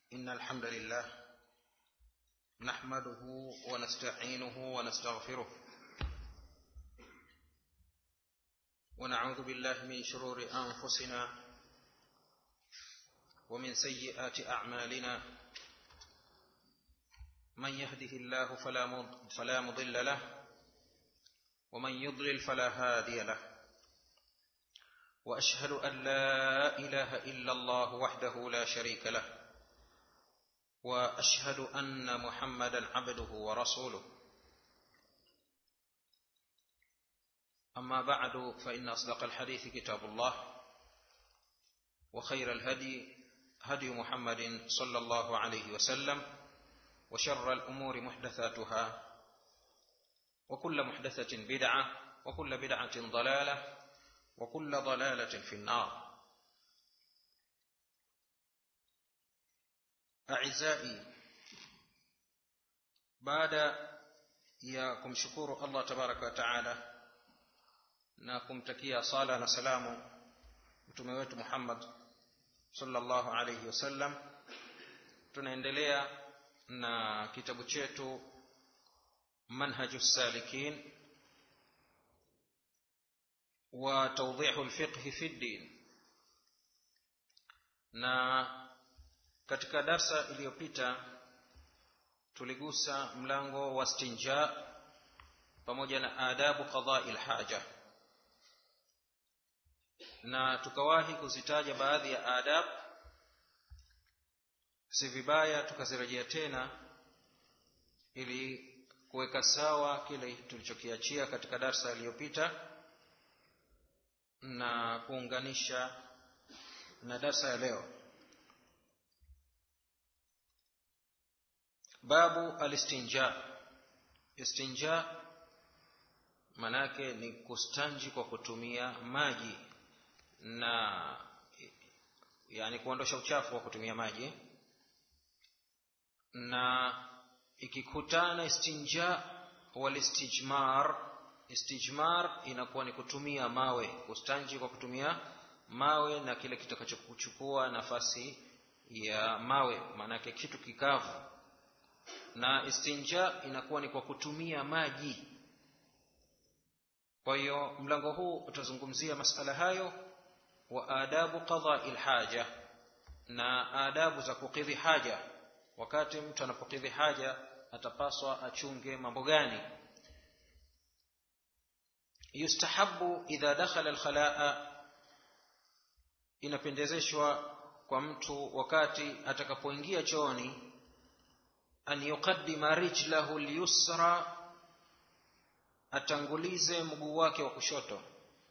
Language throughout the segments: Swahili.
إن الحمد لله نحمده ونستعينه ونستغفره ونعوذ بالله من شرور أنفسنا ومن سيئات أعمالنا من يهده الله فلا مضل له ومن يضلل فلا هادي له واشهد ان لا اله الا الله وحده لا شريك له واشهد ان محمدا عبده ورسوله اما بعد فان اصدق الحديث كتاب الله وخير الهدي هدي محمد صلى الله عليه وسلم وشر الامور محدثاتها وكل محدثه بدعه وكل بدعه ضلاله وكل ضلاله في النار اعزائي baada ya kumshukuru allah tabaraka wa taala na kumtakia sala na salamu mtume wetu muhammad sallallahu alayhi wasallam tunaendelea na kitabu chetu manhaju salikin wa tawdihu lfiqhi fi ddin na katika darsa iliyopita tuligusa mlango wa stinja pamoja na adabu qadai lhaja na tukawahi kuzitaja baadhi ya adab si vibaya tukazirejea tena ili kuweka sawa kile tulichokiachia katika darsa iliyopita na kuunganisha na darsa ya leo babu alistinja istinja manake ni kustanji kwa kutumia maji na yani kuondosha uchafu kwa kutumia maji na ikikutana istinja walistijmar istijmar inakuwa ni kutumia mawe kustanji kwa kutumia mawe na kile kitakachokuchukua nafasi ya mawe maanake kitu kikavu na istinja inakuwa ni kwa kutumia maji kwa hiyo mlango huu utazungumzia masala hayo wa adabu qadai lhaja na adabu za kukidhi haja wakati mtu anapokidhi haja atapaswa achunge mambo gani yustahabu idha dakhala alkhalaa inapendezeshwa kwa mtu wakati atakapoingia chooni an yuqaddima rijlahu lyusra atangulize mguu wake wa kushoto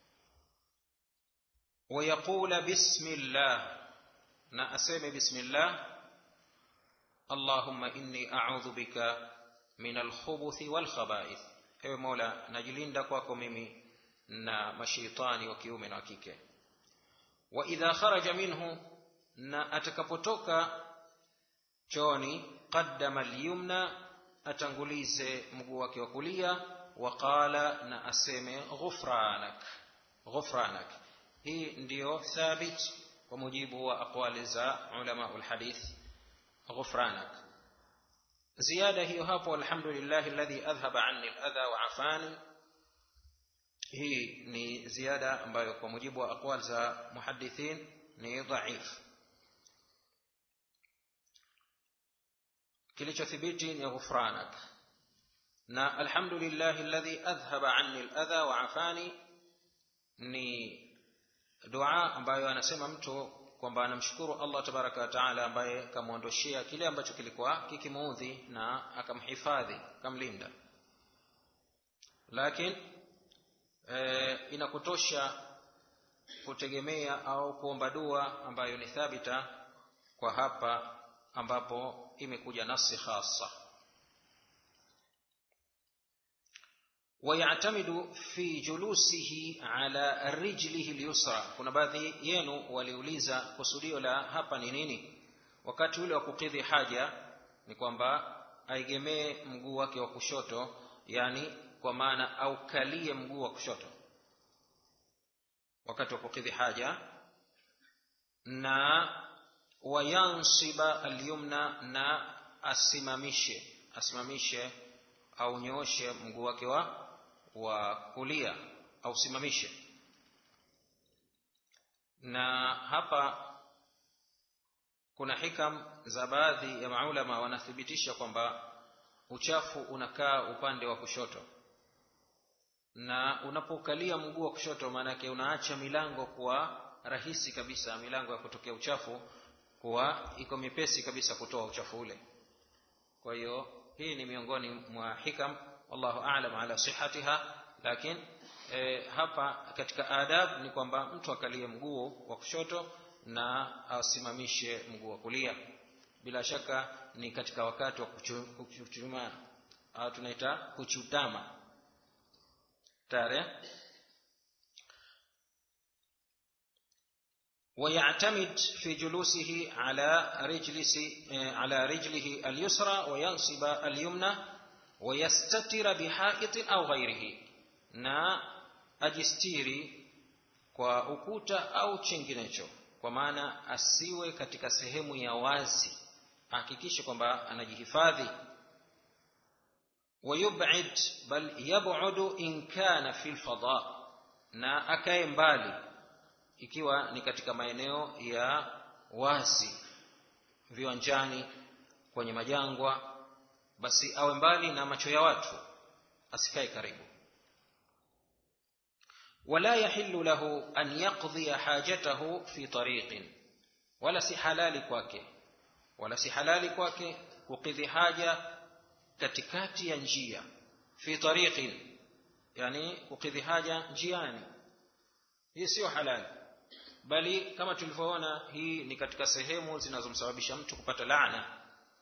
wayaqula bismillah na aseme bismillah allahumma inni a'udhu bika min alkhubuthi walkhaba'ith ewe mola najilinda kwako mimi na mashaitani wa kiume na wa kike wa idha kharaja minhu na atakapotoka chooni qaddama alyumna atangulize mguu wake wa kulia waqala na aseme ghufranak ghufranak hii ndiyo thabit kwa mujibu wa aqwali za ulama alhadith ghufranak ziada hiyo hapo alhamdulillah alladhi adhhaba anni aladha wa afani hii ni ziada ambayo kwa mujibu wa aqwal za muhaddithin ni dhaif kilichothibiti ni ghufranak na alhamdulillah alladhi adhhaba anni aladha wa afani ni dua ambayo anasema mtu kwamba anamshukuru Allah tabaraka wa taala ambaye kamwondoshea kile ambacho kilikuwa kikimuudhi na akamhifadhi kamlinda lakini e, inakutosha kutegemea au kuomba dua ambayo ni thabita kwa hapa ambapo imekuja nasi khasa ويعتمد في جلوسه على رجله اليسرى kuna baadhi yenu waliuliza kusudio la hapa ni nini wakati ule wa kukidhi haja ni kwamba aigemee mguu wake wa kushoto yani kwa maana aukalie mguu wa kushoto wakati wa kukidhi haja na wayansiba alyumna na asimamishe asimamishe au nyooshe mguu wake wa wa kulia au simamishe na hapa kuna hikam za baadhi ya maulama wanathibitisha kwamba uchafu unakaa upande wa kushoto na unapokalia mguu wa kushoto maanake unaacha milango kuwa rahisi kabisa milango ya kutokea uchafu kuwa iko mipesi kabisa kutoa uchafu ule kwa hiyo hii ni miongoni mwa hikam wallahu a'lam ala sihatiha lakini e, hapa katika adab ni kwamba mtu akalie mguu wa kushoto na asimamishe mguu wa kulia bila shaka ni katika wakati wa kuchuma au tunaita kuchutama tare ويعتمد في جلوسه على رجلس على رجله اليسرى وينصب اليمنى ويستتر بحائط أو غيره na ajistiri kwa ukuta au chinginecho kwa maana asiwe katika sehemu ya wazi ahakikishe kwamba anajihifadhi wayub'id bal yab'udu in kana fi lfada na akae mbali ikiwa ni katika maeneo ya wazi viwanjani kwenye majangwa basi awe mbali na macho ya watu asikae karibu ولا يحل له أن يقضي حاجته في طريق ولا si halali kwake wala si halali kwake kukidhi haja katikati ya njia fi tariqin yani kukidhi haja njiani hii sio halali bali kama tulivyoona hii ni katika sehemu zinazomsababisha mtu kupata laana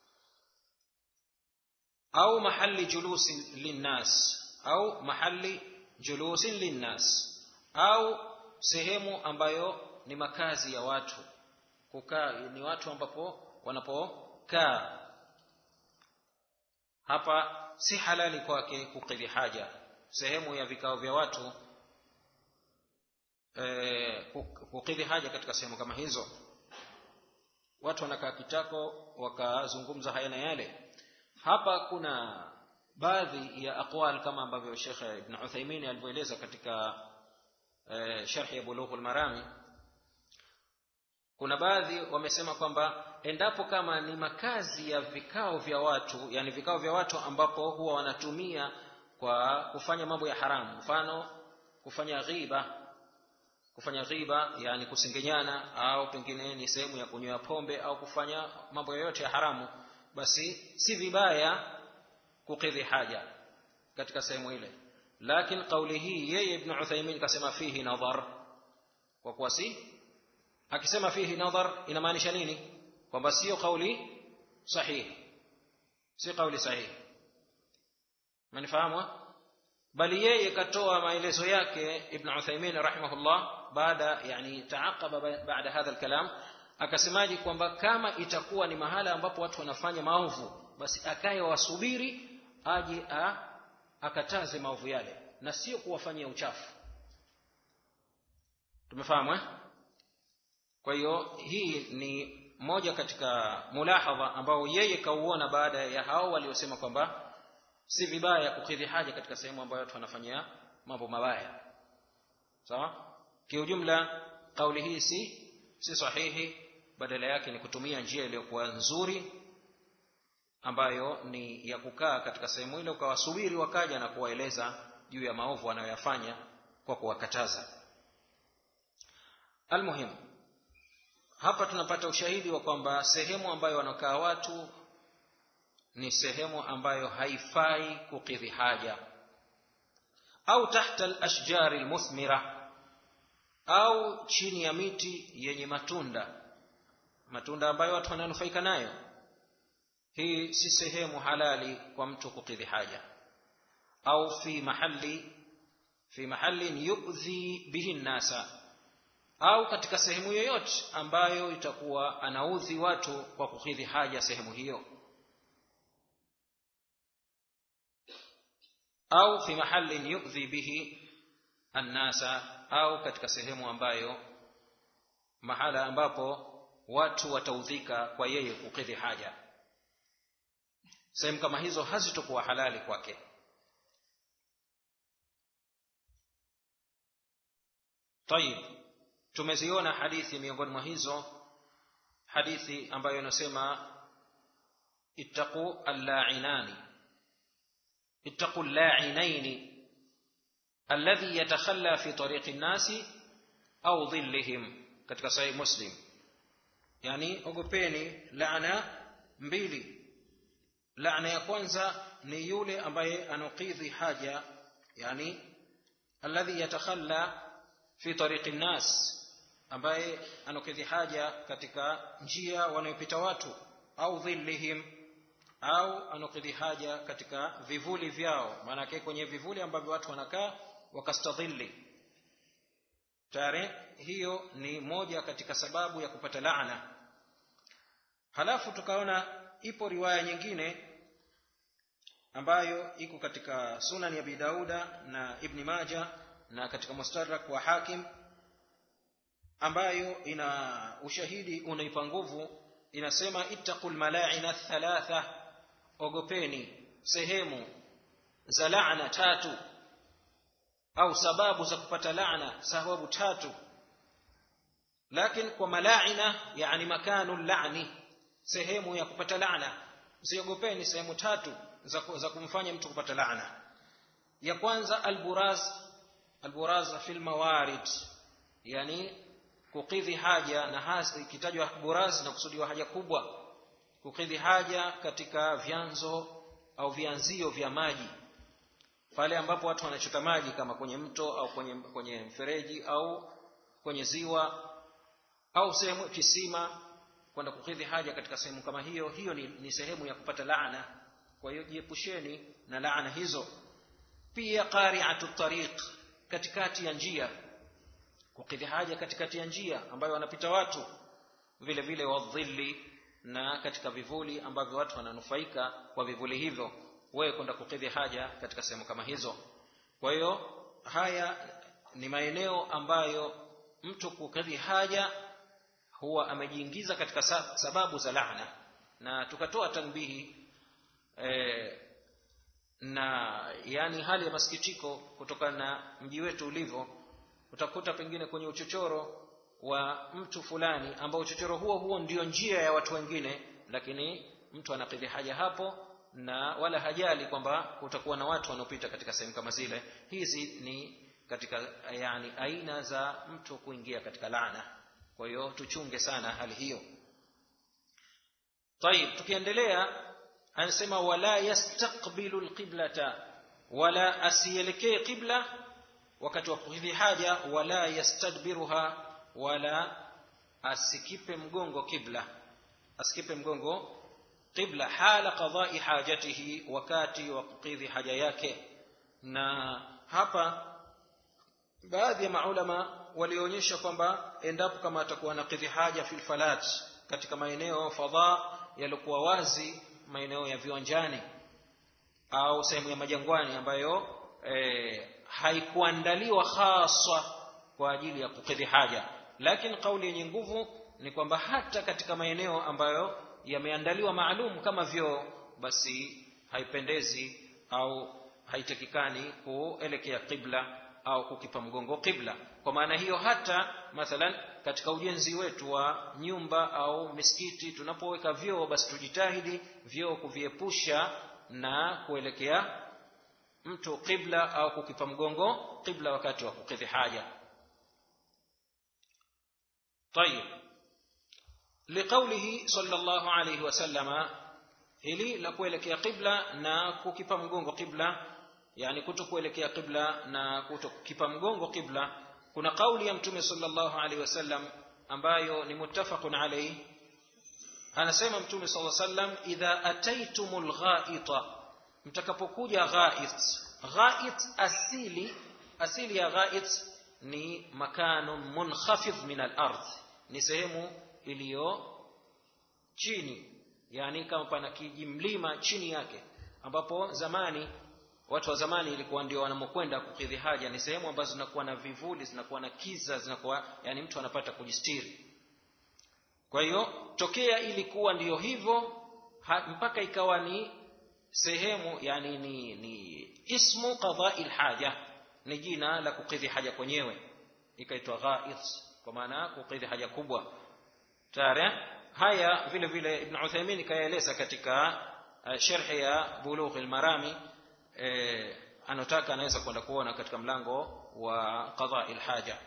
au mahali julusi linnas au mahali julusin linnas au sehemu ambayo ni makazi ya watu kukaa ni watu ambapo wanapokaa hapa si halali kwake kukidhi haja sehemu ya vikao vya watu e, kukidhi haja katika sehemu kama hizo watu wanakaa kitako wakazungumza haya na yale hapa kuna baadhi ya aqwal kama ambavyo Sheikh Ibn Uthaymeen alivyoeleza katika e, sharhi ya Bulughul Marami kuna baadhi wamesema kwamba endapo kama ni makazi ya vikao vya watu yani vikao vya watu ambapo huwa wanatumia kwa kufanya mambo ya haramu mfano kufanya ghiba kufanya ghiba yani kusengenyana au pengine ni sehemu ya kunywa pombe au kufanya mambo yoyote ya haramu basi si vibaya kukidhi haja katika sehemu ile lakini kauli hii yeye ibn Uthaymeen kasema fihi nadhar kwa kuwa si akisema fihi nadhar inamaanisha nini kwamba sio kauli sahihi si kauli sahihi manifahamu bali yeye katoa maelezo yake ibn Uthaymeen rahimahullah baada yani taaqaba baada hadha alkalam akasemaje kwamba kama itakuwa ni mahala ambapo watu wanafanya maovu basi akaye wasubiri aje a, akataze maovu yale na sio kuwafanyia uchafu tumefahamu eh? kwa hiyo hii ni moja katika mulahadha ambao yeye kauona baada ya hao waliosema kwamba si vibaya kukidhi haja katika sehemu ambayo watu wanafanyia mambo mabaya sawa kiujumla kauli hii si si sahihi badala yake ni kutumia njia iliyokuwa nzuri ambayo ni ya kukaa katika sehemu ile ukawasubiri wakaja na kuwaeleza juu ya maovu wanayoyafanya kwa kuwakataza almuhimu hapa tunapata ushahidi wa kwamba sehemu ambayo wanakaa watu ni sehemu ambayo haifai kukidhi haja au tahta alashjari almuthmira au chini ya miti yenye matunda matunda ambayo watu wananufaika nayo hii si sehemu halali kwa mtu kukidhi haja au fi mahali fi mahallin yu'dhi bihi nnasa au katika sehemu yoyote ambayo itakuwa anaudhi watu kwa kukidhi haja sehemu hiyo au fi mahallin yu'dhi bihi annasa au katika sehemu ambayo mahala ambapo watu wataudhika kwa yeye kukidhi haja sehemu kama hizo hazitokuwa halali kwake tayib tumeziona hadithi miongoni mwa hizo hadithi ambayo inasema ittaqu allainani ittaqu llainaini alladhi yatakhalla fi tariqi nnasi au dhillihim katika sahih muslim yani ogopeni laana mbili laana ya kwanza ni yule ambaye anukidhi haja yani alladhi yatakhalla fi tariqi nnas ambaye anukidhi haja katika njia wanayopita watu au dhillihim au anukidhi haja katika vivuli vyao maanake kwenye vivuli ambavyo watu wanakaa wakastadhilli tayari hiyo ni moja katika sababu ya kupata laana halafu tukaona ipo riwaya nyingine ambayo iko katika sunan ya abi dauda na ibni maja na katika mustadrak wa hakim ambayo ina ushahidi unaipa nguvu inasema ittaqu lmalaina thalatha ogopeni sehemu za laana tatu au sababu za kupata laana sababu tatu lakin kwa malaina yani makanu lani sehemu ya kupata laana usiogopeni sehemu tatu za, za kumfanya mtu kupata laana ya kwanza alburaz alburaz fi lmawarid yani kukidhi haja na hasa ikitajwa buraz na kusudiwa haja kubwa kukidhi haja katika vyanzo au vianzio vya maji pale ambapo watu wanachota maji kama kwenye mto au kwenye, kwenye mfereji au kwenye ziwa au sehemu kisima kwenda kukidhi haja katika sehemu kama hiyo hiyo ni, ni sehemu ya kupata laana kwa hiyo jiepusheni na laana hizo pia qari'atu tariq katikati ya njia kukidhi haja katikati ya njia ambayo wanapita watu vile vile wadhilli na katika vivuli ambavyo watu wananufaika kwa vivuli hivyo wewe kwenda kukidhi haja katika sehemu kama hizo kwa hiyo haya ni maeneo ambayo mtu kukidhi haja huwa amejiingiza katika sababu za laana na tukatoa tanbihi e, na yani hali ya masikitiko kutokana na mji wetu ulivyo utakuta pengine kwenye uchochoro wa mtu fulani ambao uchochoro huo huo ndio njia ya watu wengine lakini mtu anakidhi haja hapo na wala hajali kwamba kutakuwa na watu wanaopita katika sehemu kama zile hizi ni katika yani aina za mtu kuingia katika laana kwa hiyo tuchunge sana hali hiyo طيب tukiendelea anasema wala yastaqbilu alqiblata wala asielekee qibla wakati wa kukidhi haja wala yastadbiruha wala asikipe mgongo kibla asikipe mgongo qibla hala qadai hajatihi wakati wa kukidhi haja yake na hapa baadhi ya maulama walionyesha kwamba endapo kama atakuwa na kidhi haja fil falat katika maeneo fadha yaliokuwa wazi maeneo ya viwanjani au sehemu ya majangwani ambayo e, haikuandaliwa haswa kwa ajili ya kukidhi haja lakini kauli yenye nguvu ni kwamba hata katika maeneo ambayo yameandaliwa maalum kama vyoo basi haipendezi au haitakikani kuelekea qibla au kukipa mgongo qibla kwa maana hiyo hata mathalan katika ujenzi wetu wa nyumba au misikiti tunapoweka vyoo basi tujitahidi vyoo kuviepusha na kuelekea mtu qibla au kukipa mgongo qibla wakati wa kukidhi haja طيب لقوله صلى الله عليه وسلم hili la kuelekea qibla na kukipa mgongo qibla yani kuto kuelekea qibla na kuto kukipa mgongo qibla kuna kauli ya mtume sallallahu alaihi wasallam ambayo ni muttafaqun alayhi anasema mtume sallallahu alaihi wasallam idha ataitumul ghaita mtakapokuja ghait ghait asili asili ya ghait ni makanu munkhafidh min al-ardh ni sehemu iliyo chini yani kama pana kijimlima chini yake ambapo zamani watu wa zamani ilikuwa ndio wanamokwenda kukidhi haja ni sehemu ambazo zinakuwa na vivuli zinakuwa na kiza zinakuwa yani mtu anapata kujistiri kwa hiyo tokea ilikuwa ndiyo hivyo mpaka ikawa ni sehemu yani ni, ni ismu qadai lhaja ni jina la kukidhi haja kwenyewe ikaitwa ghaid kwa maana kukidhi haja kubwa tayari haya vile vile ibn uthaymin kayaeleza katika uh, sharhi ya bulugh almarami eh, anotaka anaweza kwenda kuona katika mlango wa qadai lhaja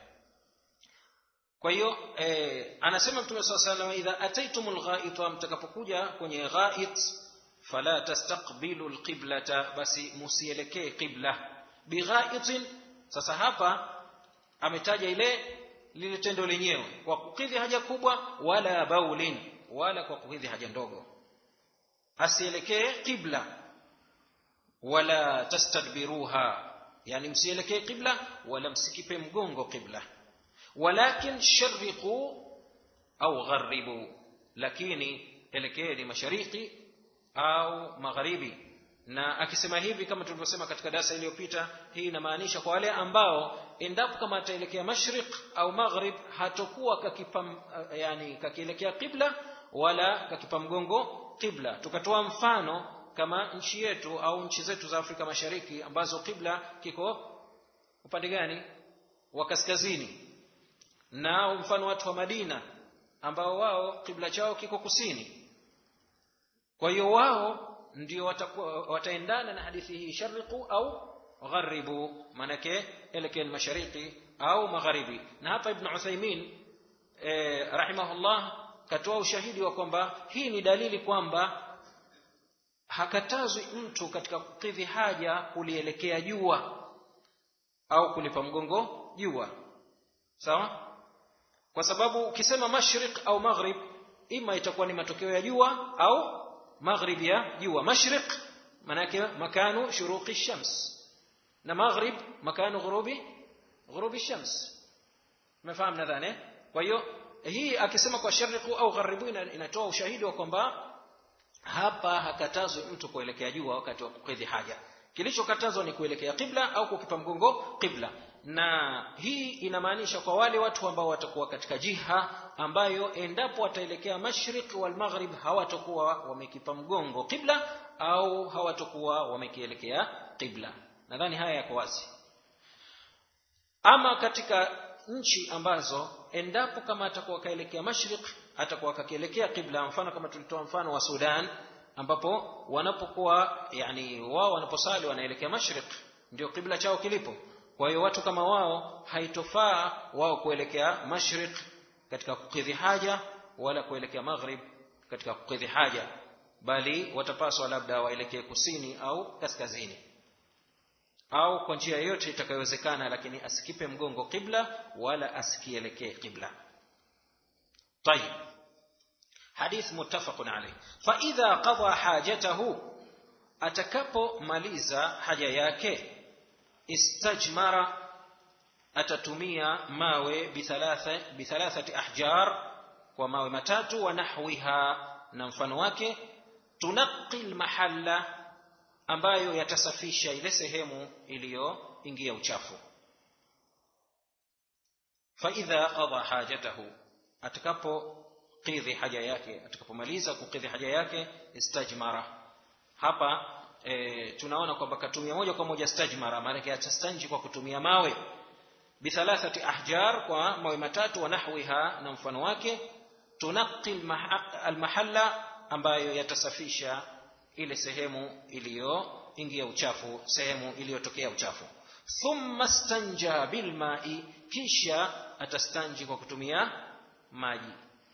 kwa hiyo eh, anasema mtume saa salam idha ataitum lghaita mtakapokuja kwenye ghait fala tastaqbilu lqiblata basi musielekee qibla bighaitin sasa hapa ametaja ile lile tendo lenyewe kwa kukidhi haja kubwa wala baulin wala kwa kukidhi haja ndogo asielekee qibla wala tastadbiruha yani msielekee qibla wala msikipe mgongo qibla walakin shariqu au gharibu lakini elekeeni mashariki au magharibi na akisema hivi kama tulivyosema katika darasa iliyopita hii inamaanisha kwa wale ambao endapo kama ataelekea mashriq au maghrib hatokuwa kakipa yani kakielekea qibla wala kakipa mgongo qibla tukatoa mfano kama nchi yetu au nchi zetu za Afrika Mashariki ambazo qibla kiko upande gani wa kaskazini na mfano watu wa Madina ambao wao kibla chao kiko kusini kwa hiyo wao ndio watakuwa wataendana na hadithi hii shariqu au gharibu manake elekeni mashariki au magharibi na hapa ibn Uthaymeen eh, rahimahullah katoa ushahidi wa kwamba hii ni dalili kwamba hakatazwi mtu katika kukidhi haja kulielekea jua au kulipa mgongo jua sawa kwa sababu ukisema mashriq au maghrib ima itakuwa ni matokeo ya jua au maghrib ya jua mashriq manake makanu shuruqi shams na maghrib makanu ghurubi ghurubi shams umefahamu nadhani kwa hiyo hii akisema kwa shariqu au gharibu inatoa ushahidi wa kwamba hapa hakatazwi mtu kuelekea jua wakati wa kukidhi haja kilichokatazwa ni kuelekea qibla au kukipa mgongo qibla na hii inamaanisha kwa wale watu ambao watakuwa katika jiha ambayo endapo wataelekea mashriq wal maghrib hawatakuwa wamekipa mgongo qibla au hawatakuwa wamekielekea qibla nadhani haya yako wazi ama katika nchi ambazo endapo kama atakuwa kaelekea mashriq atakuwa kakielekea qibla mfano kama tulitoa mfano wa Sudan ambapo wanapokuwa yani wao wanaposali wanaelekea mashriq ndio qibla chao kilipo kwa hiyo watu kama wao haitofaa wao kuelekea mashriq katika kukidhi haja wala kuelekea maghrib katika kukidhi haja bali watapaswa labda waelekee kusini au kaskazini au kwa njia yoyote itakayowezekana lakini asikipe mgongo qibla wala asikielekee qibla طيب حديث متفق عليه فإذا قضى حاجته atakapomaliza haja yake istajmara atatumia mawe bithalatha bithalathati ahjar kwa mawe matatu wa nahwiha na mfano wake tunaqi lmahalla ambayo yatasafisha ile sehemu iliyoingia uchafu faidha qada hajatahu atakapokidhi haja yake atakapomaliza kukidhi haja yake istajmara hapa e, tunaona kwamba katumia moja kwa moja stajmara maanake atastanji kwa kutumia mawe bithalathati ahjar kwa mawe matatu wa nahwiha na mfano wake tunaqi almahalla ambayo yatasafisha ile sehemu iliyoingia uchafu sehemu iliyotokea uchafu thumma stanja bilmai kisha atastanji kwa kutumia maji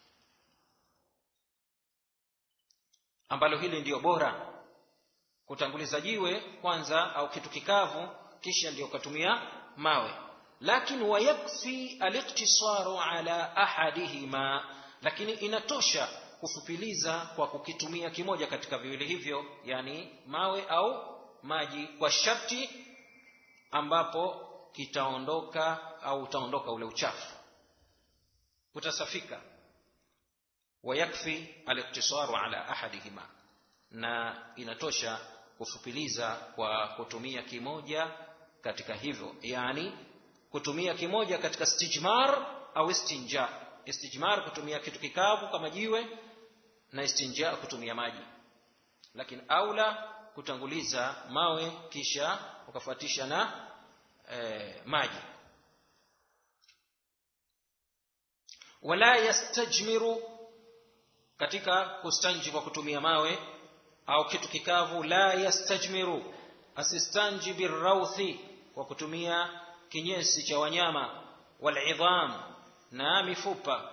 ambalo hili ndiyo bora kutanguliza jiwe kwanza au kitu kikavu kisha ndio ukatumia mawe lakin wayakfi aliktisaru ala ahadihima lakini inatosha kufupiliza kwa kukitumia kimoja katika viwili hivyo yani mawe au maji kwa sharti ambapo kitaondoka au utaondoka ule uchafu utasafika wayakfi aliktisaru ala ahadihima na inatosha kufupiliza kwa kutumia kimoja katika hivyo yani kutumia kimoja katika stijmar au istinja istijmar kutumia kitu kikavu kama jiwe na istinja kutumia maji lakini aula kutanguliza mawe kisha ukafuatisha na e, maji wala yastajmiru katika kustanji kwa kutumia mawe au kitu kikavu la yastajmiru asistanji birrauthi kwa kutumia kinyesi cha wanyama walidham na mifupa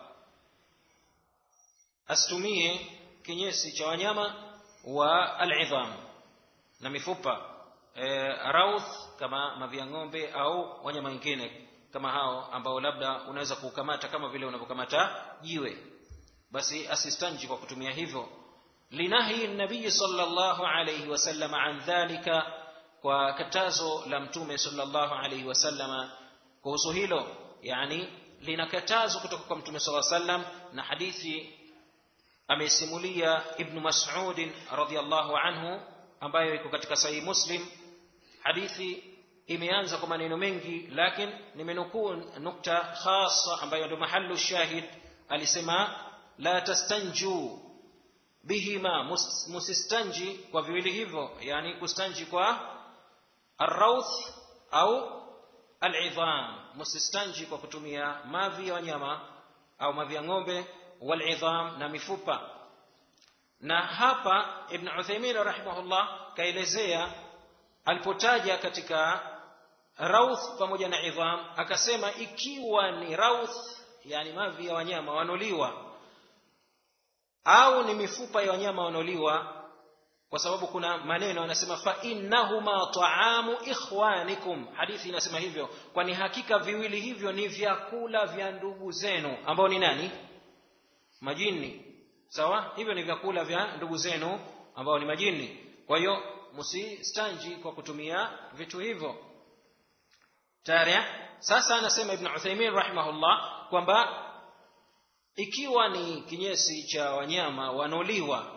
asitumie kinyesi cha wanyama wa alidham na mifupa e, rauth kama mavia ng'ombe au wanyama wengine kama hao ambao labda unaweza kuukamata kama vile unavyokamata jiwe basi asistanji kwa kutumia hivyo linahi nabii sallallahu alayhi wasallam an dhalika kwa katazo la mtume sallallahu alayhi wasallama kuhusu hilo yani lina katazo kutoka kwa mtume sallallahu alayhi wasallam na hadithi amesimulia ibn mas'ud radhiyallahu anhu ambayo iko katika sahih muslim hadithi imeanza kwa maneno mengi lakini nimenukuu nukta khasa ambayo ndio mahallu shahid alisema la tastanju bihima musistanji kwa viwili hivyo yani kustanji kwa arrauth au alidham musistanji kwa kutumia mavi ya wanyama au mavi ya ng'ombe walidham na mifupa na hapa ibn uthaymin rahimahullah kaelezea alipotaja katika rauth pamoja na idham akasema ikiwa ni rauth yani mavi ya wanyama wanoliwa au ni mifupa ya wanyama wanoliwa kwa sababu kuna maneno anasema fa innahuma taamu ikhwanikum hadithi inasema hivyo kwani hakika viwili hivyo ni vyakula vya ndugu zenu ambao ni nani majini sawa hivyo ni vyakula vya ndugu zenu ambao ni majini kwa hiyo msistanji kwa kutumia vitu hivyo tayari sasa anasema ibn Uthaymeen rahimahullah kwamba ikiwa ni kinyesi cha wanyama wanoliwa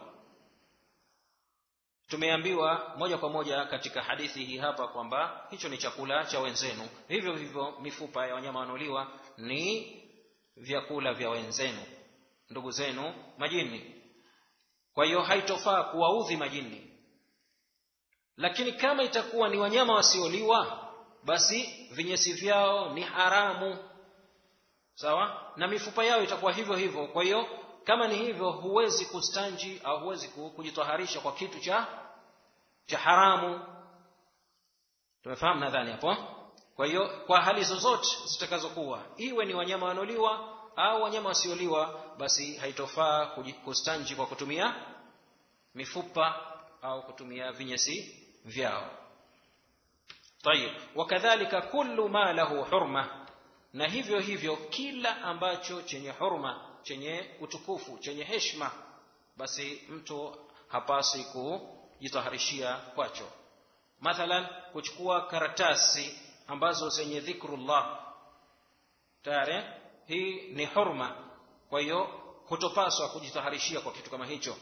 tumeambiwa moja kwa moja katika hadithi hii hapa kwamba hicho ni chakula cha wenzenu hivyo hivyo mifupa ya wanyama wanoliwa ni vyakula vya wenzenu ndugu zenu majini kwa hiyo haitofaa kuwaudhi majini lakini kama itakuwa ni wanyama wasioliwa basi vinyesi vyao ni haramu sawa na mifupa yao itakuwa hivyo hivyo kwa hiyo kama ni hivyo huwezi kustanji au huwezi kujitaharisha kwa kitu cha cha haramu tumefahamu nadhani hapo kwa hiyo kwa hali zozote zitakazokuwa iwe ni wanyama wanoliwa au wanyama wasioliwa basi haitofaa kustanji kwa kutumia mifupa au kutumia vinyesi vyao طيب وكذلك كل ما له حرمه na hivyo hivyo kila ambacho chenye hurma chenye utukufu chenye heshima basi mtu hapasi kujitaharishia kwacho mathalan kuchukua karatasi ambazo zenye dhikrullah tayari hii ni hurma kwa hiyo hutopaswa kujitaharishia kwa kitu kama hicho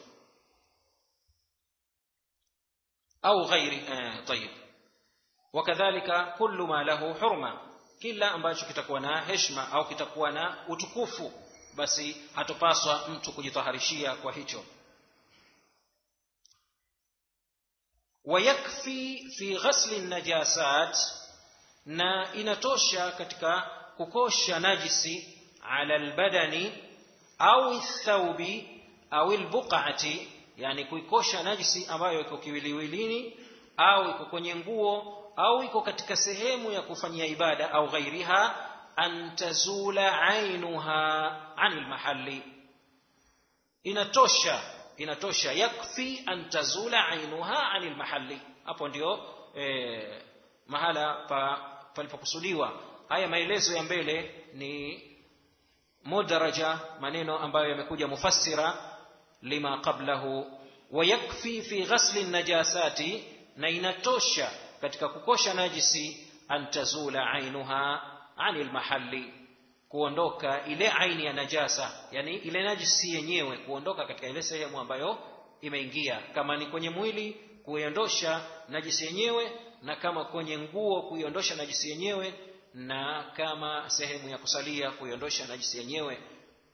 au ghairi eh, tayib wakadhalika kullu ma lahu hurma kila ambacho kitakuwa na heshima au kitakuwa na utukufu basi hatopaswa mtu kujitaharishia kwa hicho wayakfi fi ghasli najasat na inatosha katika kukosha najisi ala albadani au thaubi au albuqati yani kuikosha najisi ambayo iko kiwiliwilini au iko kwenye nguo au iko katika sehemu ya kufanyia ibada au ghairiha an tazula ainuha anil mahalli inatosha inatosha yakfi an tazula ainuha anil mahalli hapo ndio e, mahala pa palipokusudiwa haya maelezo ya mbele ni mudaraja maneno ambayo yamekuja mufassira lima qablahu wayakfi fi ghasli najasati na inatosha katika kukosha najisi antazula ainuha anil mahalli kuondoka ile aini ya najasa yani ile najisi yenyewe kuondoka katika ile sehemu ambayo imeingia kama ni kwenye mwili kuiondosha najisi yenyewe na kama kwenye nguo kuiondosha najisi yenyewe na kama sehemu ya kusalia kuiondosha najisi yenyewe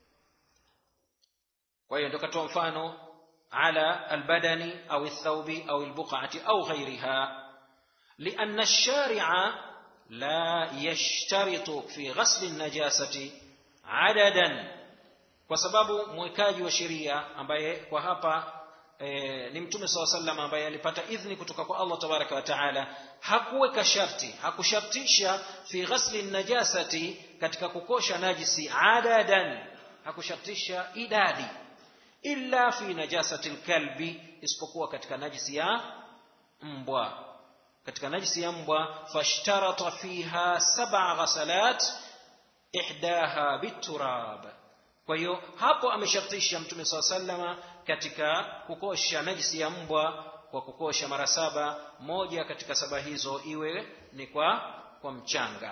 kwa hiyo ndio katoa mfano ala albadani au الثوب au البقعة au غيرها لأن الشارع لا يشترط في غسل النجاسة عددا kwa sababu mwekaji wa sheria ambaye kwa hapa e, ni mtume saa sallam ambaye alipata idhni kutoka kwa allah tabaraka wa taala hakuweka sharti hakushartisha fi ghasli najasati katika kukosha najisi adadan hakushartisha idadi illa fi najasati lkalbi isipokuwa katika najisi ya mbwa katika najisi ya mbwa fashtarata fiha saba ghasalat ihdaha biturab kwa hiyo hapo ameshartisha mtume saa salama katika kukosha najisi ya mbwa kwa kukosha mara saba moja katika saba hizo iwe ni kwa kwa mchanga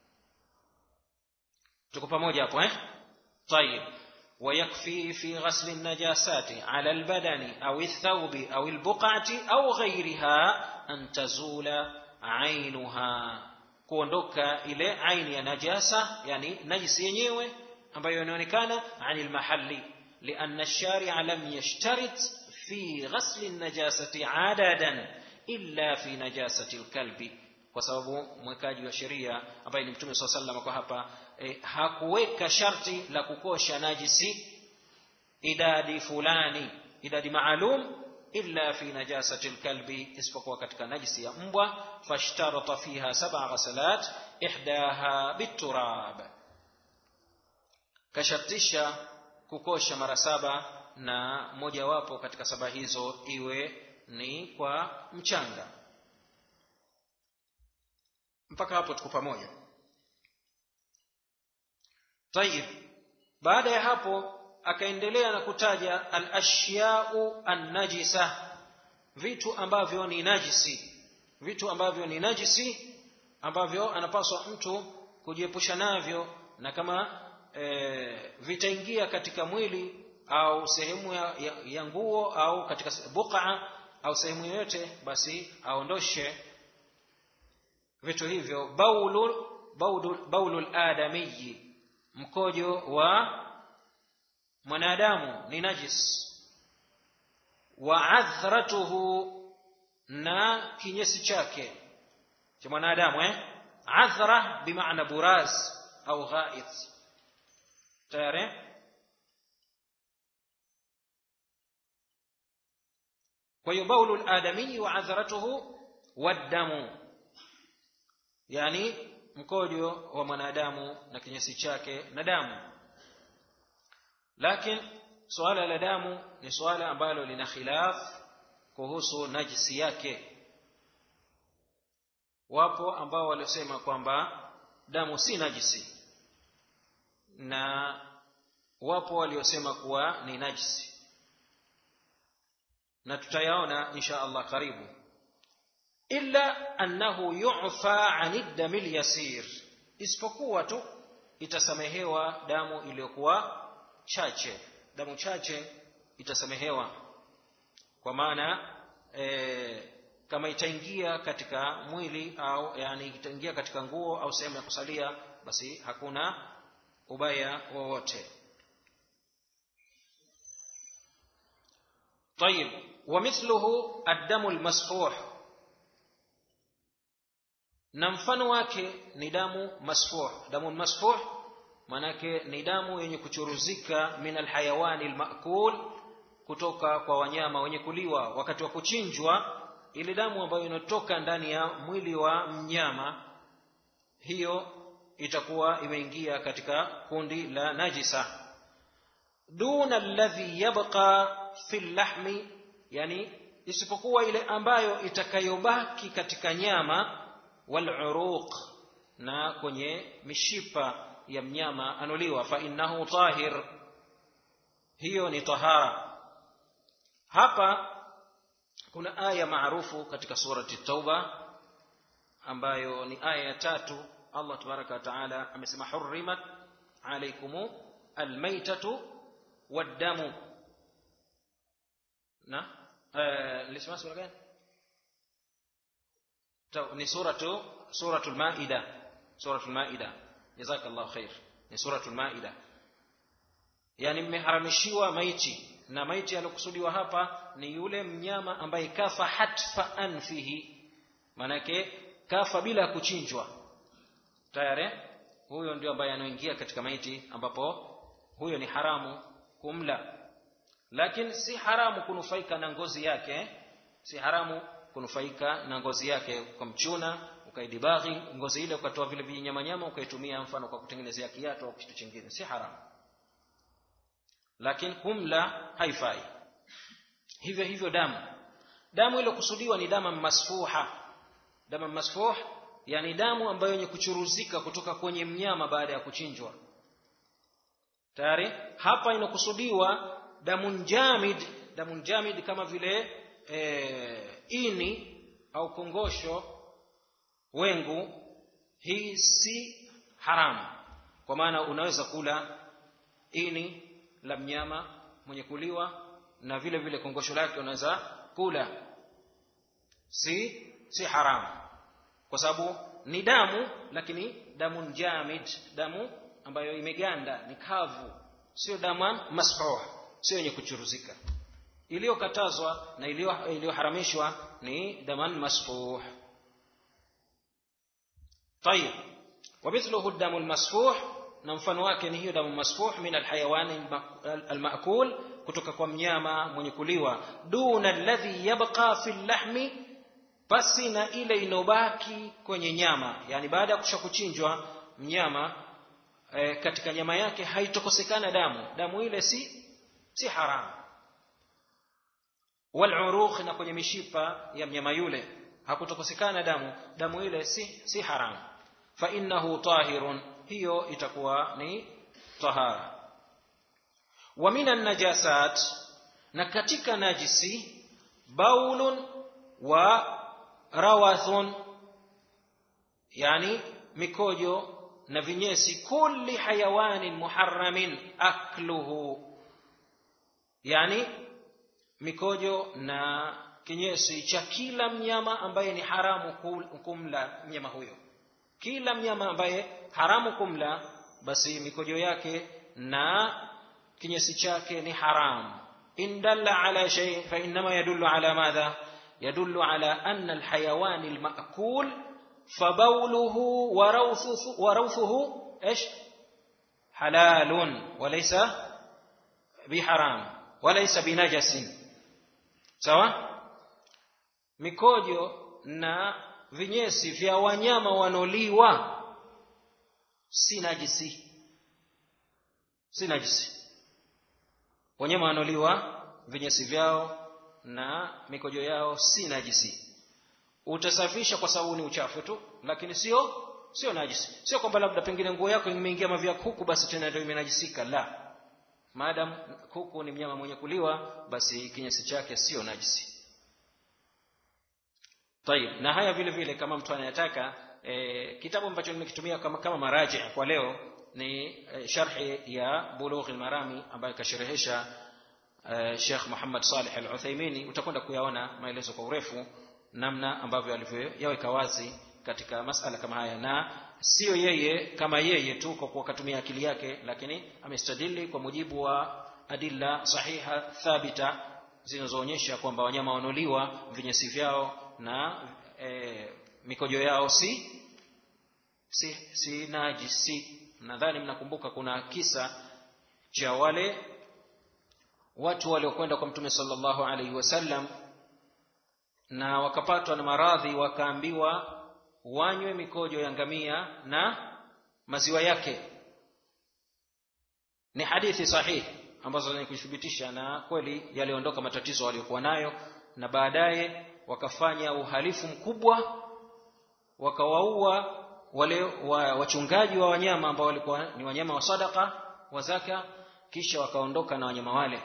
tuko pamoja hapo eh طيب ويكفي في غسل النجاسات على البدن أو الثوب أو البقعة أو غيرها أن تزول عينها kuondoka ile aini ya najasa yani najisi yenyewe ambayo inaonekana ani lmahali lianna lsharia lam yashtarit fi ghasli najasati adadan illa fi najasati lkalbi kwa sababu mwekaji wa sheria ambaye ni mtume saa salama kwa hapa e, hakuweka sharti la kukosha najisi idadi fulani idadi maalum illa fi najasati lkalbi isipokuwa katika najisi ya mbwa fashtarata fiha saba ghasalat ihdaha biturab kashartisha kukosha mara saba na mojawapo katika saba hizo iwe ni kwa mchanga mpaka hapo tuko pamoja tayib baada ya hapo akaendelea na kutaja alashyau annajisa vitu ambavyo ni najisi vitu ambavyo ni najisi ambavyo anapaswa mtu kujiepusha navyo na kama e, vitaingia katika mwili au sehemu ya, ya, ya nguo au katika buqa au sehemu yoyote basi aondoshe vitu hivyo baulul baulul, baulul adamiyi mkojo wa mwanadamu ni najis wa adhratuhu na kinyesi chake cha mwanadamu eh adhra bimaana buraz au ghaith tayari kwa hiyo baulu ladamii wa adharatuhu waddamu yani mkojo wa mwanadamu na kinyesi chake na damu lakini suala la damu ni suala ambalo lina khilaf kuhusu najisi yake wapo ambao waliosema kwamba damu si najisi na wapo waliosema kuwa ni najisi na tutayaona insha allah karibu illa annahu yufa ani dami lyasir isipokuwa tu itasamehewa damu iliyokuwa chache damu chache itasamehewa kwa maana e, kama itaingia katika mwili au yani itaingia katika nguo au sehemu ya kusalia basi hakuna ubaya wowote طيب ومثله الدم المسفوح na mfano wake ni damu masfuh damu masfuh manake ni damu yenye kuchuruzika min alhayawani almaakul kutoka kwa wanyama wenye kuliwa wakati wa kuchinjwa ile damu ambayo inatoka ndani ya mwili wa mnyama hiyo itakuwa imeingia katika kundi la najisa duna alladhi yabqa fi llahmi yani isipokuwa ile ambayo itakayobaki katika nyama waluruq na kwenye mishipa ya mnyama anuliwa fa innahu tahir hiyo ni tahara hapa kuna aya maarufu katika surati tauba ambayo ni aya ya tatu allah tabaraka wa taala amesema hurimat alaikum almaitatu waddamu na nilisema sura gani ni suratu suratul maida suratul maida jazakallahu khair ni suratul maida yani mmeharamishiwa maiti na maiti aliyokusudiwa hapa ni yule mnyama ambaye kafa hatfa anfihi maanake kafa bila ya kuchinjwa tayari huyo ndio ambaye anaingia katika maiti ambapo huyo ni haramu kumla lakini si haramu kunufaika na ngozi yake si haramu kunufaika na ngozi yake ukamchuna ukaidibaghi ngozi ile ukatoa vile vinyamanyama ukaitumia mfano kwa kutengenezea kiatu au kitu chingine si haramu lakini kumla haifai hivyo hivyo damu damu iliyokusudiwa ni damu masfuha damu masfuh yani damu ambayo yenye kuchuruzika kutoka kwenye mnyama baada ya kuchinjwa tayari hapa inakusudiwa damun jamid damun jamid kama vile e, ini au kongosho wengu hii si haramu kwa maana unaweza kula ini la mnyama mwenye kuliwa na vile vile kongosho lake unaweza kula si si haramu kwa sababu ni damu lakini damu jamid damu ambayo imeganda ni kavu sio damu masfuh sio yenye kuchuruzika iliyokatazwa na iliyoharamishwa ni daman masfuh طيب ومثله الدم المسفوح na mfano wake ni hiyo damu masfuh min alhayawani almaakul kutoka kwa mnyama mwenye kuliwa duna alladhi yabqa fi lahmi pasi na ile inobaki kwenye nyama yani baada ya kusha kuchinjwa mnyama e, katika nyama yake haitokosekana damu damu ile si si haramu walurukh na kwenye mishipa ya mnyama yule hakutokosekana damu damu ile si si haramu fa innahu tahirun hiyo itakuwa ni tahara wa minan najasat na katika najisi baulun wa rawathun yani mikojo na vinyesi kulli hayawanin muharramin akluhu yani mikojo na kinyesi cha kila mnyama ambaye ni haramu kumla mnyama huyo kila mnyama ambaye haramu kumla basi mikojo yake na kinyesi chake ni haramu in dalla ala shay fa inma yadullu ala madha yadullu ala anna alhayawan almaakul فبوله وروثه, وروثه ايش حلال وليس بحرام وليس بنجس sawa mikojo na vinyesi vya wanyama wanoliwa si najisi si najisi wanyama wanoliwa vinyesi vyao na mikojo yao si najisi utasafisha kwa sababu ni uchafu tu lakini sio sio najisi sio kwamba labda pengine nguo yako imeingia mavya kuku basi tena ndio imenajisika la maadam kuku ni mnyama mwenye kuliwa basi kinyesi chake sio najisi tayib na haya vile vile kama mtu anayetaka e, kitabu ambacho nimekitumia kama, kama maraji kwa leo ni e, sharhi ya bulughi marami ambayo kasherehesha e, Sheikh Muhammad Salih Al-Uthaymini utakwenda kuyaona maelezo kwa urefu namna ambavyo alivyoyaweka wazi katika masala kama haya na sio yeye kama yeye tu kwa kuwa katumia akili yake lakini amestadili kwa mujibu wa adilla sahiha thabita zinazoonyesha kwamba wanyama wanoliwa vinyesi vyao na e, mikojo yao si si, si najisi nadhani mnakumbuka kuna kisa cha wale watu waliokwenda kwa mtume sallallahu alaihi wasallam na wakapatwa na maradhi wakaambiwa wanywe mikojo ya ngamia na maziwa yake ni hadithi sahihi ambazo zenye kuthibitisha na kweli yaliondoka matatizo waliokuwa nayo na baadaye wakafanya uhalifu mkubwa wakawaua wale wa, wachungaji wa wanyama ambao walikuwa ni wanyama wa sadaka wa zaka kisha wakaondoka na wanyama wale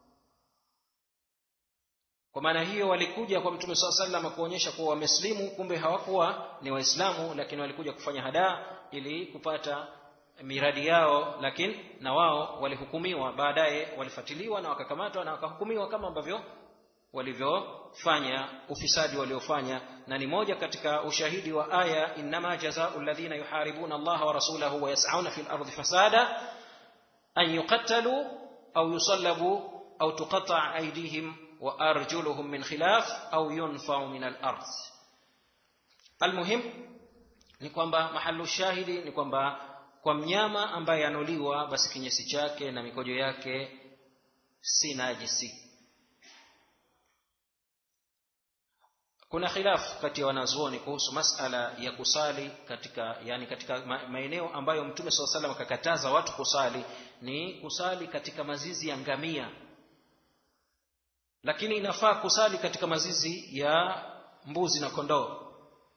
kwa maana hiyo walikuja kwa mtume saa sallam kuonyesha kuwa wameslimu kumbe hawakuwa ni waislamu lakini walikuja kufanya hadaa ili kupata miradi yao lakini na wao walihukumiwa baadaye walifatiliwa na wakakamatwa na wakahukumiwa kama ambavyo walivyofanya ufisadi waliofanya na ni moja katika ushahidi wa aya innama jazau alladhina yuharibuna allaha wa rasulahu wa yas'auna fil ardi fasada an yuqattalu au yusallabu au tuqata aydihim wa arjuluhum min khilaf au yunfau min al-ard almuhim ni kwamba mahalu shahidi ni kwamba kwa mnyama ambaye anuliwa basi kinyesi chake na mikojo yake si najisi kuna khilaf kati ya wanazuoni kuhusu masala ya kusali katika yani katika maeneo ambayo mtume saa salam akakataza watu kusali ni kusali katika mazizi ya ngamia lakini inafaa kusali katika mazizi ya mbuzi na kondoo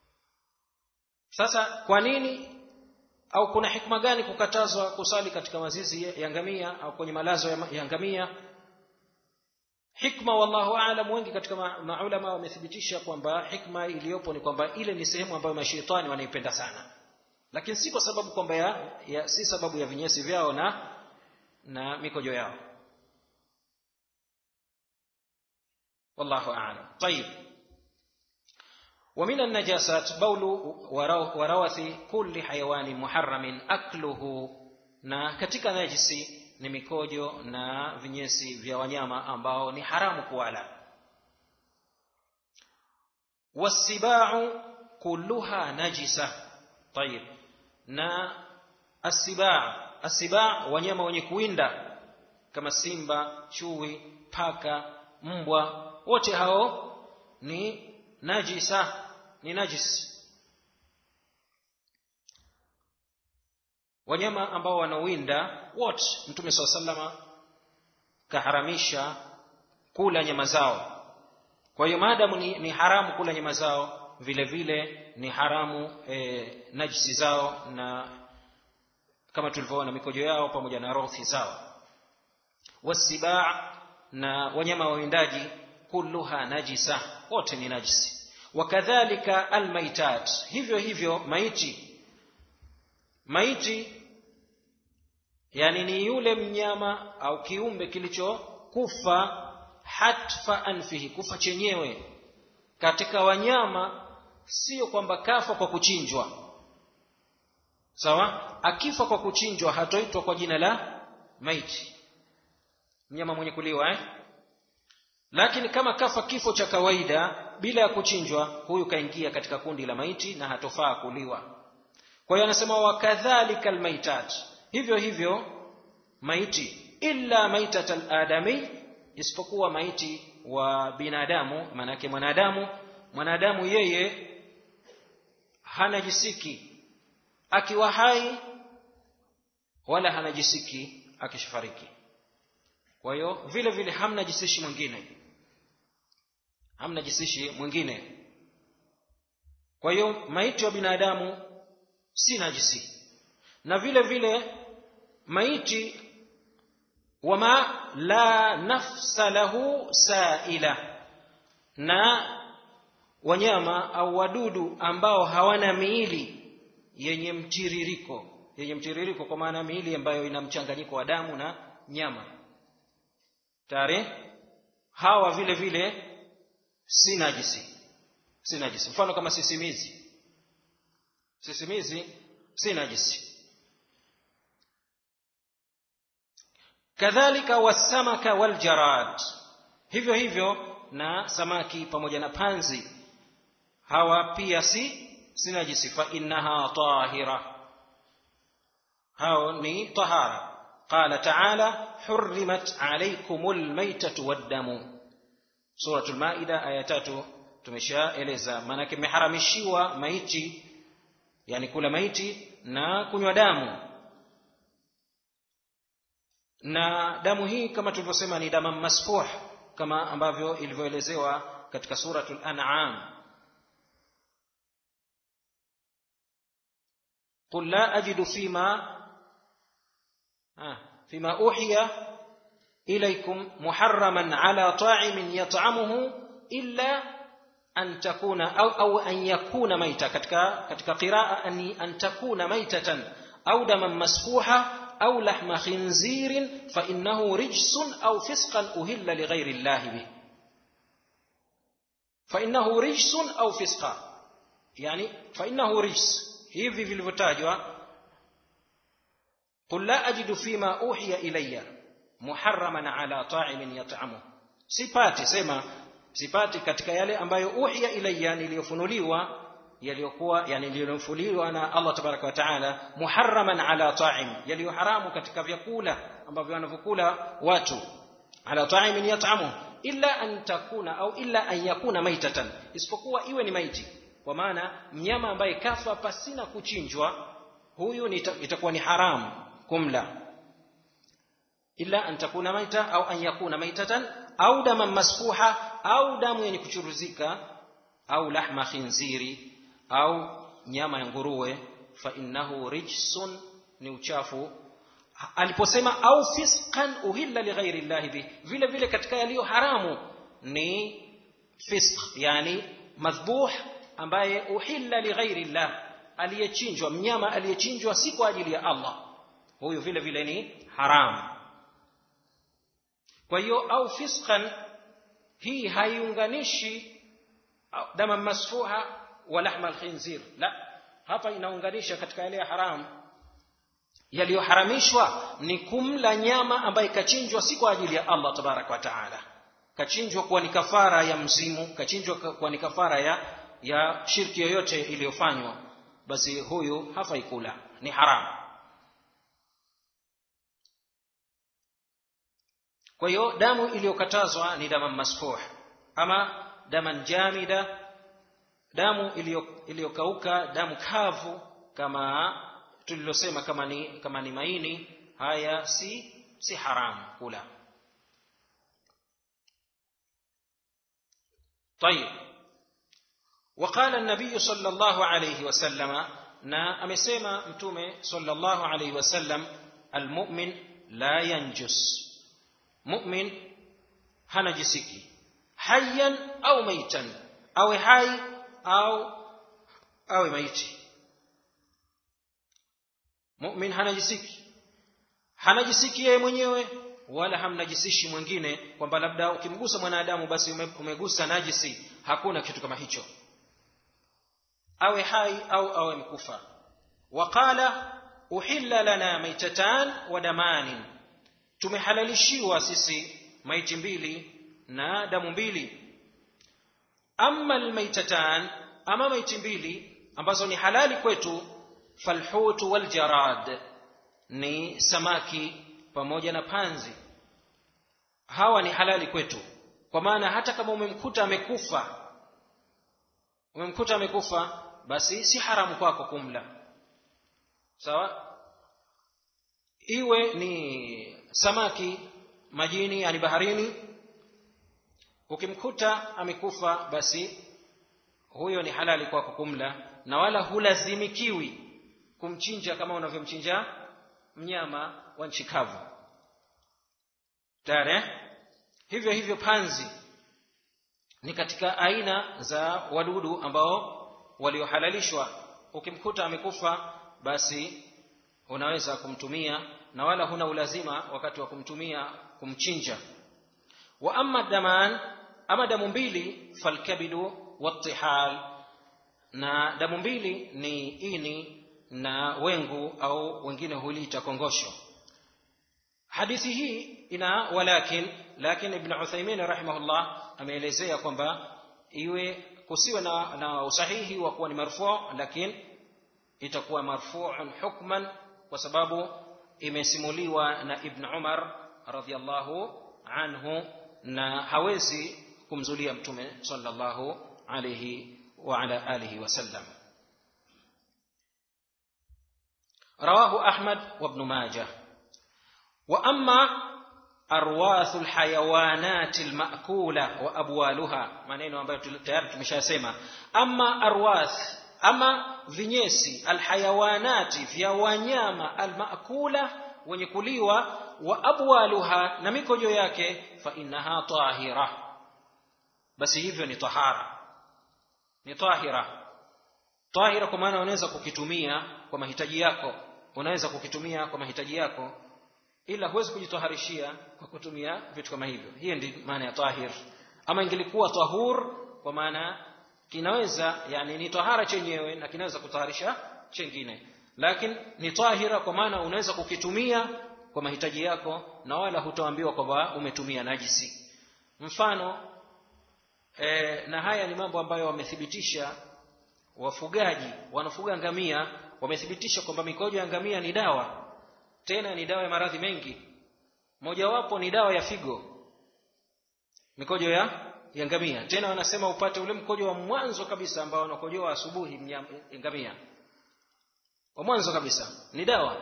sasa kwa nini au kuna hikma gani kukatazwa kusali katika mazizi ya ngamia au kwenye malazo ya ngamia hikma wallahu aalam wengi katika maulama wamethibitisha kwamba hikma iliyopo ni kwamba ile ni sehemu ambayo mashaitani wanaipenda sana lakini si kwa sababu kwamba ya, ya si sababu ya vinyesi vyao na na mikojo yao wallahu aalam طيب ومن النجاسات بول وروث كل حيوان محرم أكله na katika najisi ni mikojo na vinyesi vya wanyama ambao ni haramu kuwala wasibau kulluha najisa tayib na asibaa asibaa wanyama wenye kuwinda kama simba chui paka mbwa wote hao ni najisa ni najis wanyama ambao wanawinda wote mtume saa salama kaharamisha kula nyama zao kwa hiyo maadamu ni, ni haramu kula nyama zao vile vile ni haramu e, najisi zao na kama tulivyoona mikojo yao pamoja na rothi zao wasibaa na wanyama wawindaji kulluha najisa wote ni najisi wakadhalika almaitat hivyo hivyo maiti maiti yani ni yule mnyama au kiumbe kilichokufa hatfa anfihi kufa chenyewe katika wanyama sio kwamba kafa kwa kuchinjwa sawa akifa kwa kuchinjwa hatoitwa kwa jina la maiti mnyama mwenye kuliwa eh? lakini kama kafa kifo cha kawaida bila ya kuchinjwa huyu kaingia katika kundi la maiti na hatofaa kuliwa kwa hiyo anasema wakadhalika almaitat hivyo hivyo maiti illa maitat aladami isipokuwa maiti wa binadamu maanake mwanadamu mwanadamu yeye hanajisiki akiwa hai wala hanajisiki akishafariki kwa hiyo vile vile hamna jisishi mwingine hamna jisishi mwingine kwa hiyo maiti wa binadamu si najisi na vile vile maiti wama la nafsa lahu saila na wanyama au wadudu ambao hawana miili yenye mtiririko yenye mtiririko kwa maana miili ambayo ina mchanganyiko wa damu na nyama tayari hawa vile vile si najisi si najisi mfano kama sisimizi sisimizi si najisi kadhalika wasamaka waljarad hivyo hivyo na samaki pamoja na panzi hawa pia si si najisi fa innaha tahira hao ni tahara قال تعالى حرمت عليكم الميتة والدم سورة المائدة آية tatu tumeshaeleza maanake imeharamishiwa maiti yani kula maiti na kunywa damu na damu hii kama tulivyosema ni damu masfuh kama ambavyo ilivyoelezewa katika suratul an'am قل لا أجد فيما فيما أوحي إليكم محرما على طاعم يطعمه إلا أن تكون أو, أو أن يكون ميتا كتك, كتك قراءة أن, أن تكون ميتة أو دما مسفوحا أو لحم خنزير فإنه رجس أو فسقا أهل لغير الله به فإنه رجس أو فسقا يعني فإنه رجس hivi vilivyotajwa qul la ajidu fima uhiya ilayya muharraman ala ta'imin yat'amu sipati sema sipati katika yale ambayo uhiya ilayya niliyofunuliwa yaliyokuwa yani niliyofunuliwa na Allah tabaraka wa taala muharraman ala ta'im yaliyo haramu katika vyakula ambavyo wanavyokula watu ala ta'imin yat'amu illa an takuna au illa an yakuna maitatan isipokuwa iwe ni maiti kwa maana mnyama ambaye kafa pasina kuchinjwa huyu itakuwa ni haramu kumla illa an takuna maita au an yakuna maitatan au daman masfuha au damu yenye kuchuruzika au lahma khinziri au nyama ya nguruwe fa innahu rijsun ni uchafu aliposema au fisqan uhilla lighairi llahi bih vile vile katika yaliyo haramu ni fisq yani madhbuh ambaye uhilla lighairi llah aliyechinjwa mnyama aliyechinjwa si kwa ajili ya Allah huyu vile vile ni haramu kwa hiyo au fisqan hii haiunganishi dama masfuha wa lahma alkhinzir la hapa inaunganisha katika yale ya haramu yaliyoharamishwa ni kumla nyama ambaye kachinjwa si kwa ajili ya Allah tabarak wa taala kachinjwa kuwa ni kafara ya mzimu kachinjwa kuwa ni kafara ya ya shirki yoyote iliyofanywa basi huyu hafai kula ni haramu kwa hiyo damu iliyokatazwa ni damu masfuh ama daman jamida damu iliyokauka damu kavu kama tulilosema kama ni kama ni maini haya si si haramu kula طيب وقال النبي صلى الله عليه وسلم na amesema mtume sallallahu alayhi wasallam almu'min la yanjus mu'min hanajisiki hayyan au maitan awe hai au awe maiti mu'min hanajisiki hanajisiki yeye mwenyewe wala hamnajisishi mwingine kwamba labda ukimgusa mwanadamu basi umegusa najisi hakuna kitu kama hicho awe hai au awe mkufa waqala uhilla lana maitatan wa damanin tumehalalishiwa sisi maiti mbili na damu mbili amma almaitatan ama maiti mbili ambazo ni halali kwetu falhutu waljarad ni samaki pamoja na panzi hawa ni halali kwetu kwa maana hata kama umemkuta amekufa umemkuta amekufa basi si haramu kwako kumla sawa iwe ni samaki majini yani baharini ukimkuta amekufa basi huyo ni halali kwako kumla na wala hulazimikiwi kumchinja kama unavyomchinja mnyama wa nchi kavu tare hivyo hivyo panzi ni katika aina za wadudu ambao waliohalalishwa ukimkuta amekufa basi unaweza kumtumia na wala huna ulazima wakati wa kumtumia kumchinja wa amma daman ama damu mbili falkabidu wattihal na damu mbili ni ini na wengu au wengine huliita kongosho hadithi hii ina walakin lakin ibn uthaymin rahimahullah ameelezea kwamba iwe kusiwe na, na usahihi wa kuwa ni marfu lakini itakuwa marfuun hukman kwa sababu imesimuliwa na ibn umar radhiallahu anhu na hawezi kumzulia mtume sallallahu alayhi wa ala alihi wasallam رواه أحمد وابن ماجه وأما أرواث الحيوانات المأكولة وأبوالها maneno ambayo tayari tumeshasema ama arwath ama vinyesi alhayawanati vya wanyama almakula wenye kuliwa wa abwaluha na mikojo yake fa innaha tahira basi hivyo ni tahara ni tahira tahira kwa maana unaweza kukitumia kwa mahitaji yako unaweza kukitumia kwa mahitaji yako ila huwezi kujitaharishia kwa kutumia vitu kama hivyo hiyo ndi maana ya tahir ama ingelikuwa tahur kwa maana kinaweza yani ni tahara chenyewe na kinaweza kutaharisha chengine lakini ni tahira kwa maana unaweza kukitumia kwa mahitaji yako na wala hutoambiwa kwamba umetumia najisi mfano e, na haya ni mambo ambayo wamethibitisha wafugaji wanafuga ngamia wamethibitisha kwamba mikojo ya ngamia ni dawa tena ni dawa ya maradhi mengi mojawapo ni dawa ya figo mikojo ya ya ngamia tena wanasema upate ule mkojo wa mwanzo kabisa ambao wanakojoa asubuhi ngamia wa mwanzo kabisa ni dawa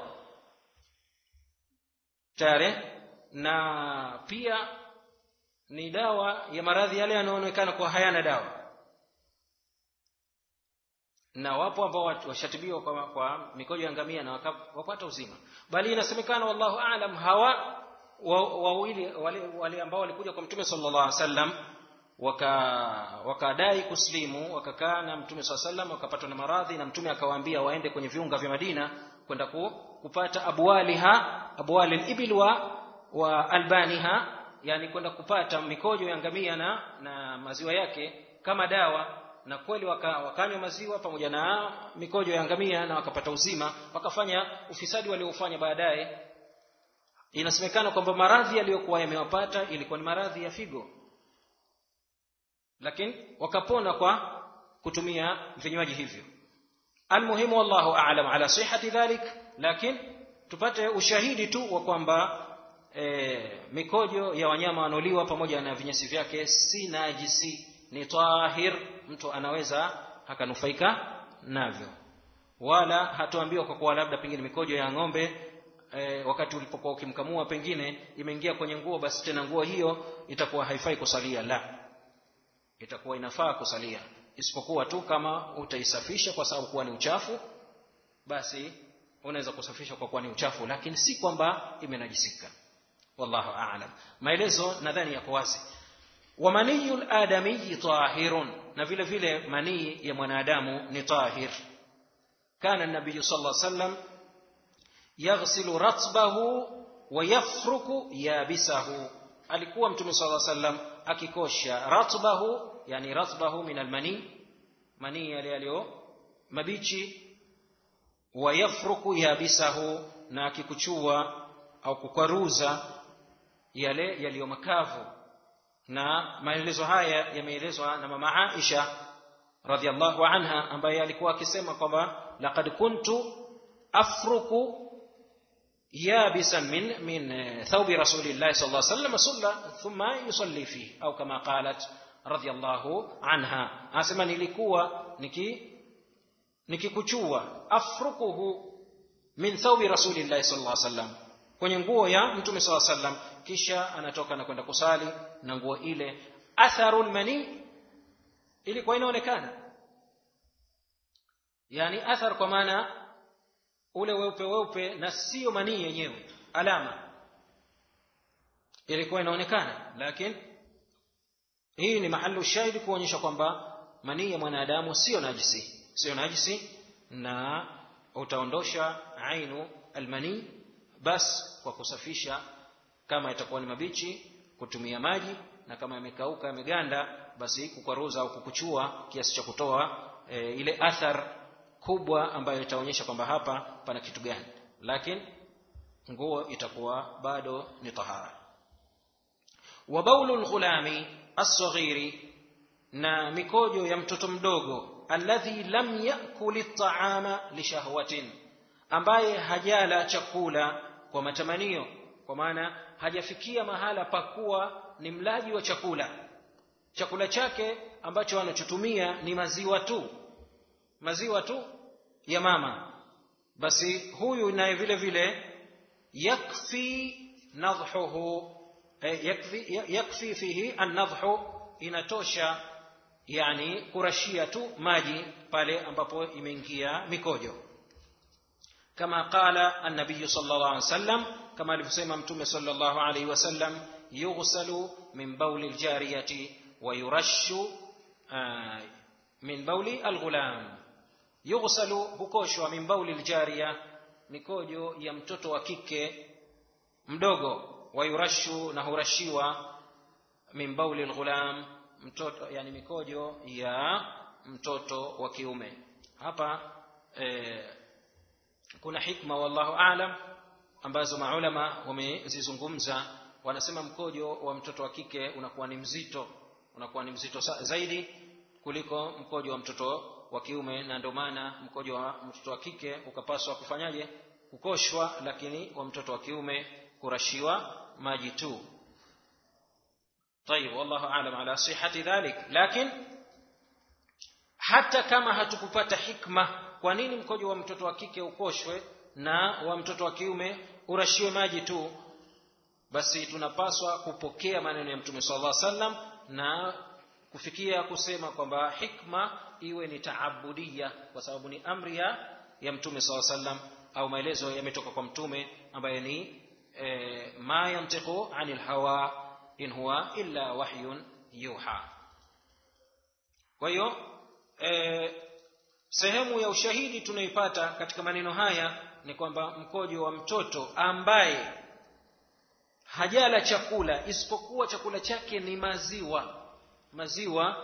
tayari na pia ni dawa ya maradhi yale yanayoonekana kuwa hayana dawa na wapo ambao washatibiwa kwa, kwa mikojo ya ngamia na wapata uzima bali inasemekana wallahu aalam hawa wawili wa wale, wale ambao walikuja kwa mtume sallallahu alaihi wasallam wakadai waka kuslimu wakakaa na mtume saa sallam wakapatwa na maradhi na mtume akawaambia waende kwenye viunga vya madina kwenda ku, kupata abwaliha abwali libil wa, wa albaniha yani kwenda kupata mikojo ya ngamia na, na maziwa yake kama dawa na kweli waka, wakanywa maziwa pamoja na mikojo ya ngamia na wakapata uzima wakafanya ufisadi waliofanya baadaye inasemekana kwamba maradhi yaliyokuwa yamewapata ilikuwa ni maradhi ya figo lakini wakapona kwa kutumia vinywaji hivyo almuhimu wallahu a'lam ala sihhati dhalik lakini tupate ushahidi tu wa kwamba e, mikojo ya wanyama wanaoliwa pamoja na vinyesi vyake si najisi ni tahir mtu anaweza akanufaika navyo wala hatuambiwa kwa kuwa labda pengine mikojo ya ng'ombe e, wakati ulipokuwa ukimkamua pengine imeingia kwenye nguo basi tena nguo hiyo itakuwa haifai kusalia la itakuwa inafaa kusalia isipokuwa tu kama utaisafisha kwa sababu kuwa ni uchafu basi unaweza kusafisha kwa kuwa ni uchafu lakini si kwamba imenajisika wallahu a'lam maelezo nadhani yako wazi wa maniyu ladamiyi tahirun na vile vile manii ya mwanadamu ni tahir kana nabiyu sal lla sallam yaghsilu ratbahu wa yafruku yabisahu alikuwa mtume sala sallam akikosha ratbahu yani ratbahu min almani manii yale yaliyo mabichi wa yafruku yabisahu na akikuchua au kukwaruza yale yaliyo makavu na maelezo haya yameelezwa na mama Aisha radhiallahu anha ambaye alikuwa akisema kwamba laqad kuntu afruku yabisan min min thawbi rasulillahi sallallahu alayhi wasallam sulla thumma yusalli fihi au kama qalat radhiallahu anha anasema nilikuwa niki nikikuchua afrukuhu min thawbi rasulillahi sallallahu alayhi wasallam kwenye nguo ya mtume sallallahu alayhi wasallam kisha anatoka na kwenda kusali na nguo ile atharul mani ilikuwa inaonekana yani athar kwa maana ule weupe weupe na sio manii yenyewe alama ilikuwa inaonekana lakini hii ni mahalu shahidi kuonyesha kwamba manii ya mwanadamu sio najisi sio najisi na utaondosha ainu almanii bas kwa kusafisha kama itakuwa ni mabichi kutumia maji na kama yamekauka yameganda basi kukwaruza au kukuchua kiasi cha kutoa e, ile athar kubwa ambayo itaonyesha kwamba hapa pana kitu gani lakini nguo itakuwa bado ni tahara wa baulu lghulami assaghiri na mikojo ya mtoto mdogo alladhi lam yakul ltaama lishahwatin ambaye hajala chakula kwa matamanio kwa maana hajafikia mahala pakuwa ni mlaji wa chakula chakula chake ambacho anachotumia ni maziwa tu maziwa tu ya mama basi huyu naye vile vile yakfi nadhuhu eh, yakfi, yakfi fihi annadhu inatosha yani kurashia tu maji pale ambapo imeingia mikojo kama qala an-nabiy sallallahu alayhi wasallam kama alivyosema mtume sallallahu alayhi wasallam yughsalu min bawli al-jariyati wa yurashu min bawli al-ghulam yughsalu hukoshwa min bawli al-jariya mikojo ya mtoto wa kike mdogo wa yurashu na hurashiwa min bawli al-ghulam mtoto yani mikojo ya mtoto wa kiume hapa eh, kuna hikma wallahu aalam ambazo maulama wamezizungumza wanasema mkojo wa mtoto wa kike unakuwa ni mzito unakuwa ni mzito zaidi kuliko mkojo wa mtoto wa kiume na ndio maana mkojo wa mtoto wa kike ukapaswa kufanyaje kukoshwa lakini wa mtoto wa kiume kurashiwa maji tu طيب والله اعلم على صحه ذلك لكن hata kama hatukupata hikma kwa nini mkojo wa mtoto wa kike ukoshwe na wa mtoto wa kiume urashiwe maji tu basi tunapaswa kupokea maneno ya mtume sallallahu alaihi wasallam na kufikia kusema kwamba hikma iwe ni taabudia kwa sababu ni amri ya ya mtume sallallahu alaihi wasallam au maelezo yametoka kwa mtume ambaye ni e, ma yantiqu anil hawa in huwa illa wahyun yuha kwa hiyo e, sehemu ya ushahidi tunaipata katika maneno haya ni kwamba mkojo wa mtoto ambaye hajala chakula isipokuwa chakula chake ni maziwa maziwa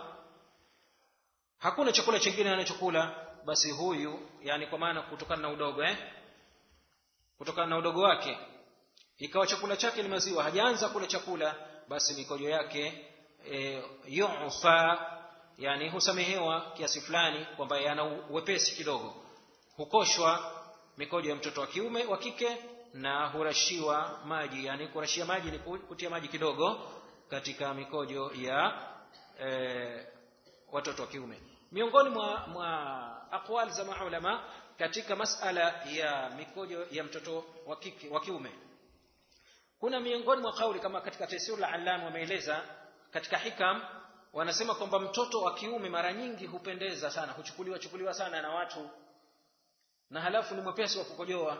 hakuna chakula chingine anachokula basi huyu yani kwa maana kutokana na udogo eh kutokana na udogo wake ikawa chakula chake ni maziwa hajaanza kula chakula basi mikojo yake e, yufa yani husamehewa kiasi fulani kwamba yana uwepesi kidogo hukoshwa mikojo ya mtoto wa kiume wa kike na hurashiwa maji yani kurashia maji ni kutia maji kidogo katika mikojo ya e, watoto wa kiume miongoni mwa, mwa aqwal za maulama katika masala ya mikojo ya mtoto wa kike wa kiume kuna miongoni mwa kauli kama katika taisirul allam wameeleza katika hikam wanasema kwamba mtoto wa kiume mara nyingi hupendeza sana huchukuliwa chukuliwa sana na watu na halafu ni mwepesi wa kukojoa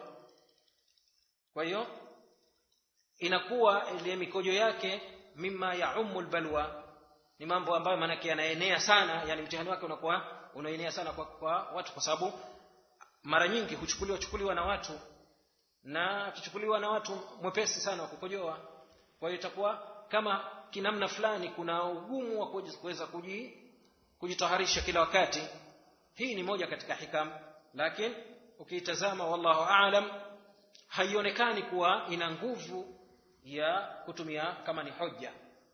kwa hiyo inakuwa ile mikojo yake mima yaumu lbalwa ni mambo ambayo maanake yanaenea sana yani mtihani wake unakuwa unaenea sana kwa, kwa watu kwa sababu mara nyingi huchukuliwa chukuliwa na watu na akichukuliwa na watu mwepesi sana wa kukojoa kwa hiyo itakuwa kama kinamna fulani kuna ugumu wa kuweza kujitaharisha kila wakati hii ni moja katika hikam lakini ukiitazama wallahu aalam haionekani kuwa ina nguvu ya kutumia kama ni hoja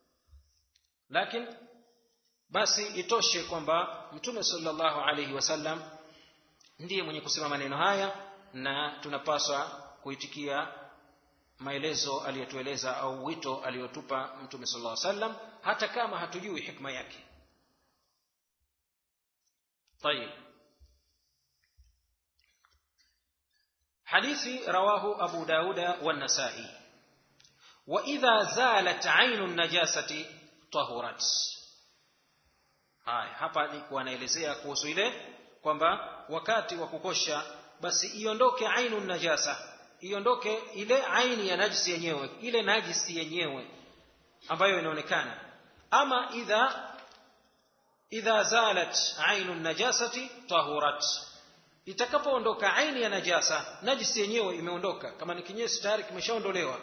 lakini basi itoshe kwamba mtume sallallahu alaihi wasallam ndiye mwenye kusema maneno haya na tunapaswa kuitikia maelezo aliyotueleza au wito aliyotupa mtume sallallahu alaihi wasallam hata kama hatujui hikma yake طيب حديث رواه أبو داود والنسائي وإذا زالت عين النجاسة طهرت haya hapa ni kuanaelezea kuhusu ile kwamba wakati wa kukosha basi iondoke ainu najasa iondoke ile aini ya najisi yenyewe ile najisi yenyewe ambayo inaonekana ama idha idha zalat ainu najasati tahurat itakapoondoka aini ya najasa najisi yenyewe imeondoka kama ni kinyesi tayari kimeshaondolewa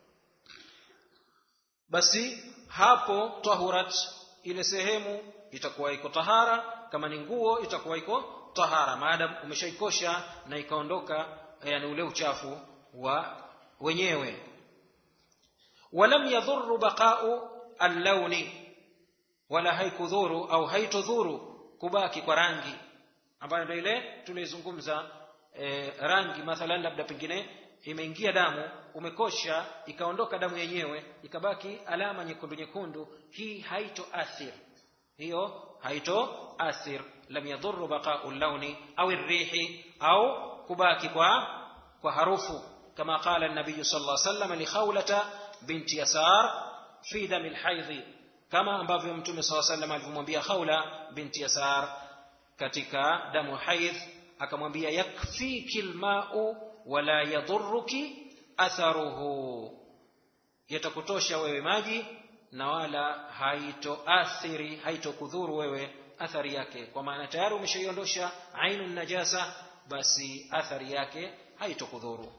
basi hapo tahurat ile sehemu itakuwa iko tahara kama ni nguo itakuwa iko tahara maadam umeshaikosha na ikaondoka yani ule uchafu wa wenyewe walam yadhuru baqau allauni wala haikudhuru au haitodhuru kubaki kwa rangi ambayo ndio ile tulizungumza e, rangi mathalan labda pengine imeingia damu umekosha ikaondoka damu yenyewe ikabaki alama nyekundu nyekundu hii haitoathir hiyo haitoathir lam yadhuru baqau llauni au rihi au kubaki kwa kwa harufu kama qala an-nabiy sallallahu alayhi wasallam li khawlata binti yasar fi dam al kama ambavyo mtume sallallahu alayhi wasallam alivyomwambia khawla binti yasar katika damu haidh akamwambia yakfiki alma'u wala yadhurruki atharuhu yatakutosha wewe maji na wala haitoathiri haitokudhuru wewe athari yake kwa maana tayari umeshaiondosha ainu najasa basi athari yake haitokudhuru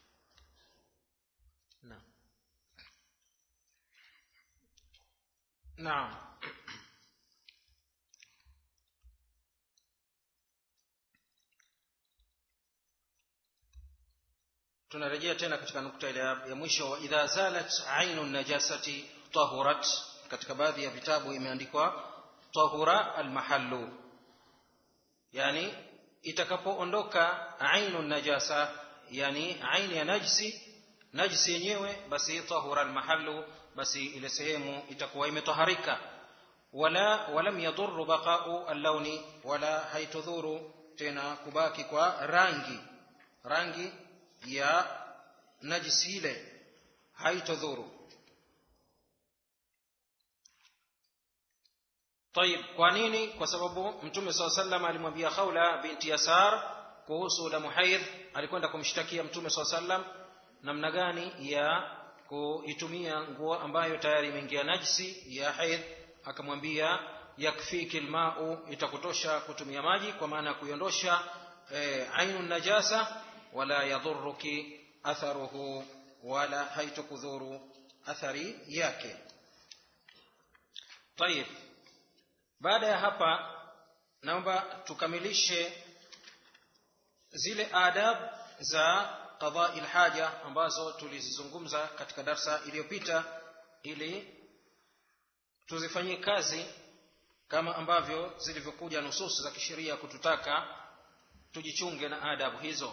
naam naam tunarejea tena katika nukta ile ya mwisho wa idha zalat ainu najasati tahurat katika baadhi ya vitabu imeandikwa tahura almahallu yani itakapoondoka ainu najasa yani aini ya najsi najsi yenyewe basi tahura almahallu basi ile sehemu itakuwa imetaharika wala walam yadhurru baqa'u al-launi wala haitudhuru tena kubaki kwa rangi rangi ya najisi ile haitodhuru طيب kwa nini kwa sababu mtume saa sallam alimwambia khawla binti yasar kuhusu damu haidh alikwenda kumshtakia mtume saa sallam namna gani ya kuitumia nguo ambayo tayari imeingia najisi ya haidh akamwambia yakfiki lmau itakutosha kutumia maji kwa maana ya kuiondosha e, ainu najasa wala yadhuruki atharuhu wala haitokudhuru athari yake tayib baada ya hapa naomba tukamilishe zile adab za qadai lhaja ambazo tulizizungumza katika darsa iliyopita ili tuzifanyie kazi kama ambavyo zilivyokuja nususu za kisheria kututaka tujichunge na adabu hizo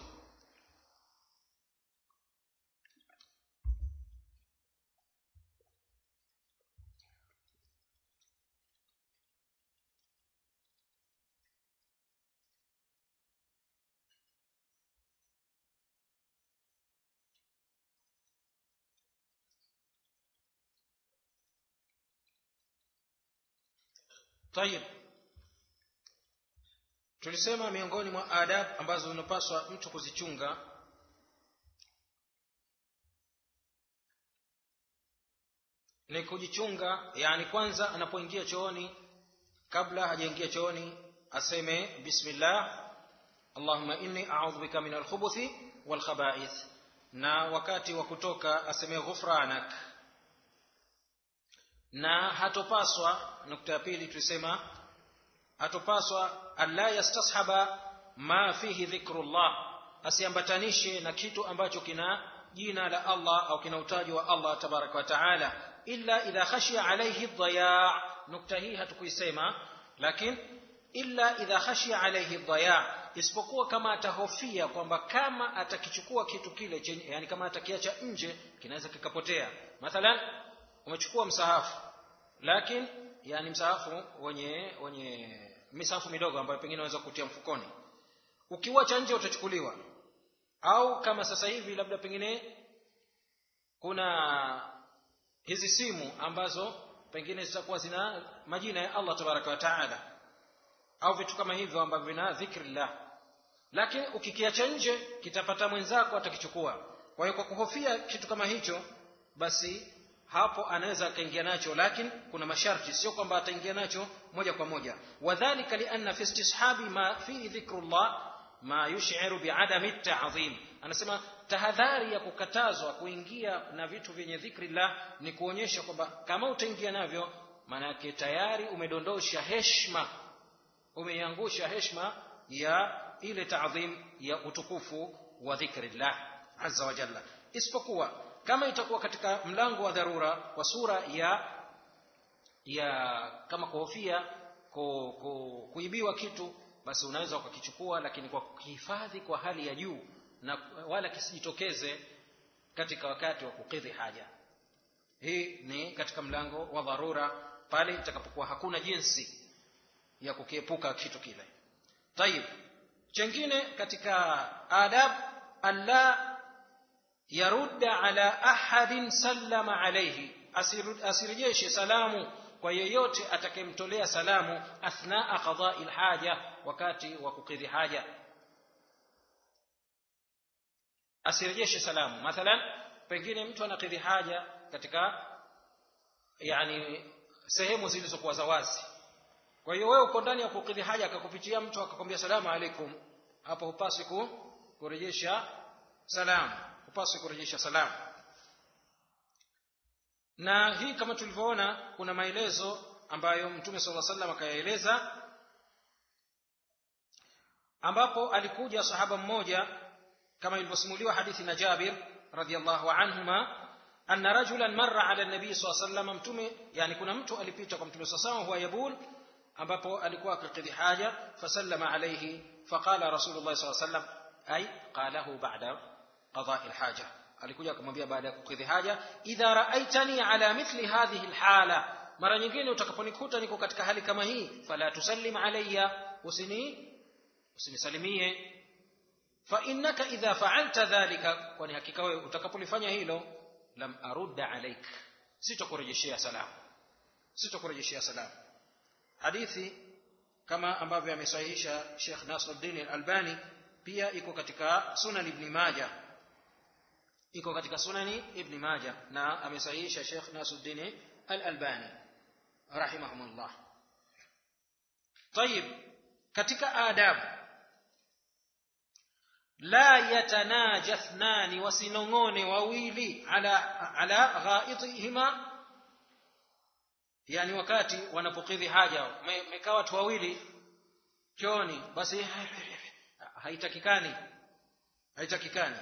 tayib tulisema miongoni mwa adab ambazo zinapaswa mtu kuzichunga ni kujichunga yani kwanza anapoingia chooni kabla hajaingia chooni aseme bismillah allahumma inni a'udhu bika min alkhubuthi walkhaba'ith na wakati wa kutoka aseme ghufranak na hatopaswa nukta ya pili tulisema hatopaswa alla yastashaba ma fihi dhikrullah asiambatanishe na kitu ambacho kina jina la Allah au kina utaji wa Allah tabaraka wa taala illa idha khashiya alayhi dhaya nukta hii hatukuisema lakini illa idha khashiya alayhi dhaya isipokuwa kama atahofia kwamba kama atakichukua kitu kile chenye yani kama atakiacha nje kinaweza kikapotea mathalan umechukua msahafu lakini yani msahafu wenye wenye misahafu midogo ambayo pengine unaweza kutia mfukoni ukiwacha nje utachukuliwa au kama sasa hivi labda pengine kuna hizi simu ambazo pengine zitakuwa zina majina ya Allah tabaraka wa taala au vitu kama hivyo ambavyo vina dhikrillah lakini ukikiacha nje kitapata mwenzako atakichukua kwa hiyo kwa kuhofia kitu kama hicho basi hapo anaweza akaingia nacho lakini kuna masharti sio kwamba ataingia nacho moja kwa moja wadhalika lianna fi istishabi ma fihi dhikrullah ma yushiru biadami ta'dhim anasema tahadhari ya kukatazwa kuingia na vitu vyenye dhikrillah ni kuonyesha kwamba kama utaingia navyo maana yake tayari umedondosha heshima umeiangusha heshima ya ile ta'dhim ya utukufu wa dhikrillah azza wa jalla isipokuwa kama itakuwa katika mlango wa dharura kwa sura ya ya kama kuhofia ku, ku, kuibiwa kitu basi unaweza ukakichukua lakini kwa kuhifadhi kwa hali ya juu na wala kisijitokeze katika wakati wa kukidhi haja hii ni katika mlango wa dharura pale itakapokuwa hakuna jinsi ya kukiepuka kitu kile tayib chengine katika adab alla yarudda ala ahadin sallama alayhi asirejeshe salamu kwa yeyote atakayemtolea salamu athnaa qadai lhaja wakati wa kukidhi haja asirejeshe salamu mathalan pengine mtu anakidhi haja katika yani sehemu zilizokuwa za wazi kwa hiyo wewe uko ndani ya kukidhi haja akakupitia mtu akakwambia salamu alaikum hapo hupaswi kurejesha salamu hupaswi kurejesha salamu na hii kama tulivyoona kuna maelezo ambayo mtume sala salam akayaeleza ambapo alikuja sahaba mmoja kama ilivyosimuliwa hadithi na Jabir radhiallahu anhuma anna rajulan marra ala nabii saa sallam mtume yani kuna mtu alipita kwa mtume saa huwa yabul ambapo alikuwa akikidhi haja fasallama alayhi faqala rasulullah saa sallam ay qalahu ba'da qada'i alhaja alikuja akamwambia baada ya kukidhi haja idha ra'aitani ala mithli hadhihi alhala mara nyingine utakaponikuta niko katika hali kama hii fala tusallim alayya usini usinisalimie fa innaka idha fa'alta dhalika kwani hakika wewe utakapolifanya hilo lam arudda alaik sitokurejeshea salamu sitokurejeshea salamu hadithi kama ambavyo amesahihisha Sheikh Nasruddin Al-Albani pia iko katika Sunan Ibn Majah iko katika Sunani Ibn Majah na amesahihisha Sheikh Nasruddin Al-Albani rahimahumullah طيب katika adabu la yatanaja thnani wasinong'one wawili ala ala ghaitihima yani wakati wanapokidhi haja mekaa watu wawili chooni basi haitakikani haitakikani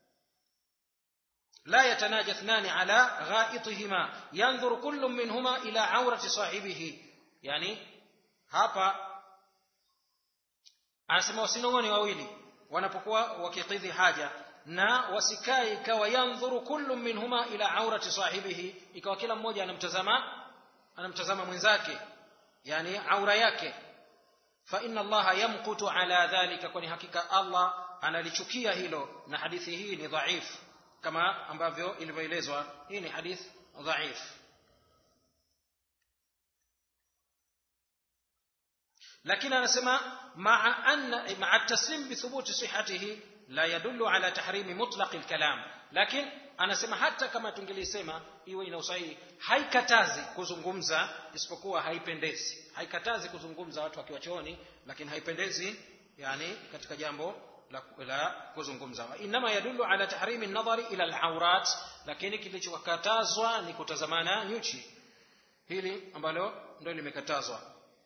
لا يتناجى اثنان على غائطهما ينظر كل منهما إلى عورة صاحبه يعني hapa anasema wasinong'one wawili wanapokuwa wakikidhi haja na wasikae ikawa yandhuru kullu minhuma ila aurati sahibihi ikawa kila mmoja anamtazama anamtazama mwenzake yani aura yake fa inna allaha yamqutu ala dhalika kwani hakika allah analichukia hilo na hadithi hii ni dhaif kama ambavyo ilivyoelezwa hii ni hadith dhaif lakini anasema maa anna maa taslim bithubuti sihatihi la yadullu ala tahrimi mutlaq alkalam lakini anasema hata kama tungelisema iwe ina usahihi haikatazi kuzungumza isipokuwa haipendezi haikatazi kuzungumza watu wakiwa chooni lakini haipendezi yani katika jambo la, la kuzungumza inma yadullu ala tahrimi an-nadhari ila al-awrat lakini kilichokatazwa ni kutazamana nyuchi hili ambalo ndio limekatazwa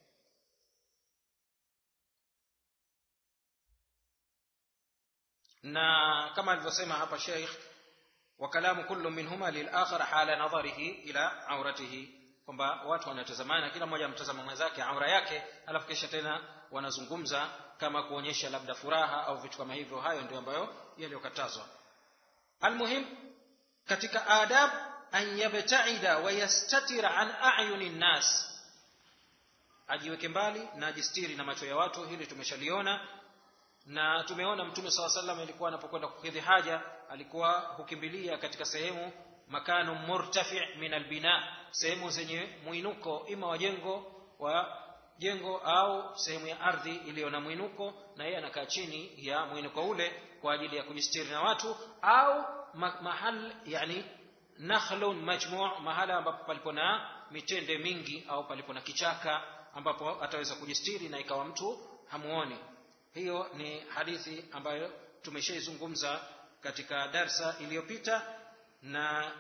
na kama alivyosema hapa Sheikh wa kalamu kullu minhuma lil-akhar hala nadharihi ila auratihi kwamba watu wanatazamana kila mmoja amtazama mwenzake aura yake alafu kisha tena wanazungumza kama kuonyesha labda furaha au vitu kama hivyo hayo ndio ambayo yaliyokatazwa almuhim katika adab an yabtaida wa yastatira an a'yuni nnas ajiweke mbali na ajistiri na macho ya watu hili tumeshaliona na tumeona mtume saw sallam alikuwa anapokwenda kukidhi haja alikuwa hukimbilia katika sehemu makanu murtafi min albina sehemu zenye mwinuko ima wa jengo wa jengo au sehemu ya ardhi iliyo na mwinuko na yeye anakaa chini ya mwinuko ule kwa ajili ya kujistiri na watu au ma mahal yani nakhlun majmu' mahala ambapo palipo na mitende mingi au palipo na kichaka ambapo ataweza kujistiri na ikawa mtu hamuoni hiyo ni hadithi ambayo tumeshaizungumza katika darsa iliyopita na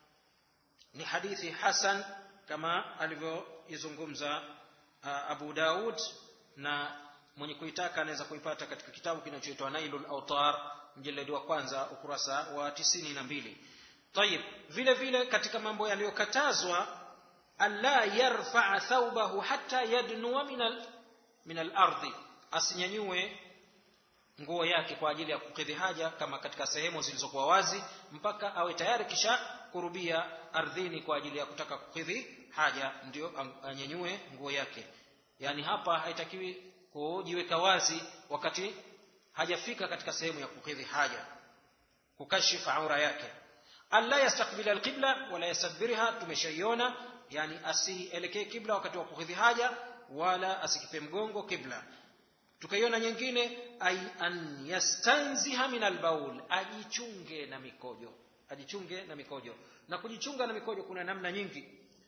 ni hadithi hasan kama alivyoizungumza uh, Abu Daud na mwenye kuitaka anaweza kuipata katika kitabu kinachoitwa Nailul Awtar mjeledi wa kwanza ukurasa wa tisini na mbili tayib vile vile katika mambo yaliyokatazwa alla yarfaa thawbahu hatta yadnuwa min min al-ardi asinyanyue nguo yake kwa ajili ya kukidhi haja kama katika sehemu zilizokuwa wazi mpaka awe tayari kisha kurubia ardhini kwa ajili ya kutaka kukidhi haja ndio anyanyue nguo yake yani hapa haitakiwi kujiweka wazi wakati hajafika katika sehemu ya kukidhi haja kukashifa aura yake alla yastakbila alqibla wala yastadbirha tumeshaiona yani asielekee kibla wakati wa kukidhi haja wala asikipe mgongo kibla tukaiona nyingine ay an yastanziha min albaul ajichunge na mikojo ajichunge na mikojo na kujichunga na mikojo kuna namna nyingi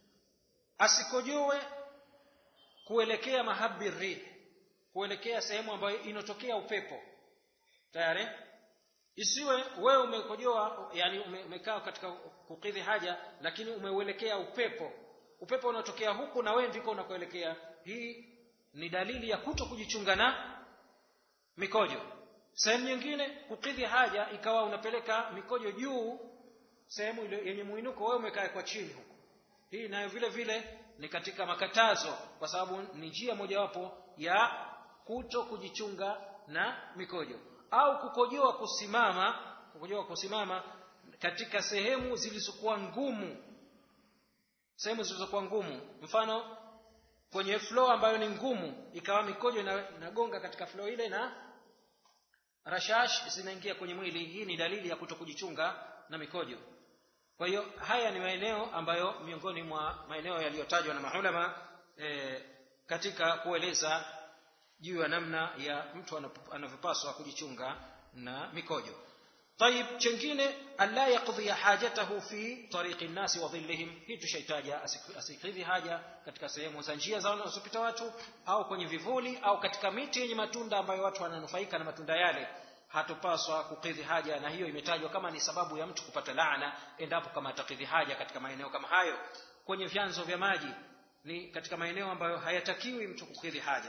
asikojoe kuelekea mahabbi rih kuelekea sehemu ambayo inotokea upepo tayari isiwe wewe umekojoa yani umekaa katika kukidhi haja lakini umeuelekea upepo upepo unatokea huku na wewe ndiko unakoelekea hii ni dalili ya kuto kujichunga na mikojo sehemu nyingine kukidhi haja ikawa unapeleka mikojo juu sehemu ile yenye muinuko wewe umekaa kwa chini huko hii nayo vile vile ni katika makatazo kwa sababu ni njia mojawapo ya kuto kujichunga na mikojo au kukojoa kusimama kukojoa kusimama katika sehemu zilizokuwa ngumu sehemu zilizokuwa ngumu mfano kwenye floor ambayo ni ngumu ikawa mikojo inagonga katika floor ile na rashash zinaingia kwenye mwili hii ni dalili ya kuto kujichunga na mikojo kwa hiyo haya ni maeneo ambayo miongoni mwa maeneo yaliyotajwa na maulama e, katika kueleza juu ya namna ya mtu anavyopaswa kujichunga na mikojo طيب chengine alla yaqdhi hajatahu fi tariqi nnasi wa dhillihim hii tushaitaja asikidhi haja katika sehemu za njia za wanazopita watu au kwenye vivuli au katika miti yenye matunda ambayo watu wananufaika na matunda yale hatupaswa kukidhi haja na hiyo imetajwa kama ni sababu ya mtu kupata laana endapo kama atakidhi haja katika maeneo kama hayo kwenye vyanzo vya maji ni katika maeneo ambayo hayatakiwi mtu kukidhi haja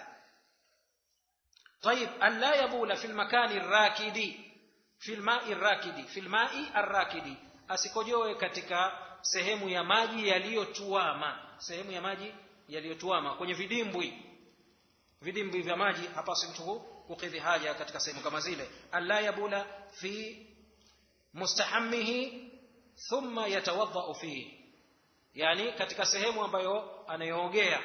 طيب ألا يبول في المكان الراكد في الماء الراكد في الماء الراكد asikojoe katika sehemu ya maji yaliyotuama sehemu ya maji yaliyotuama kwenye vidimbwi vidimbwi vya maji hapaswi mtu kukidhi haja katika sehemu kama zile alla yabula fi mustahammihi thumma yatawadhau fihi yani katika sehemu ambayo anayoogea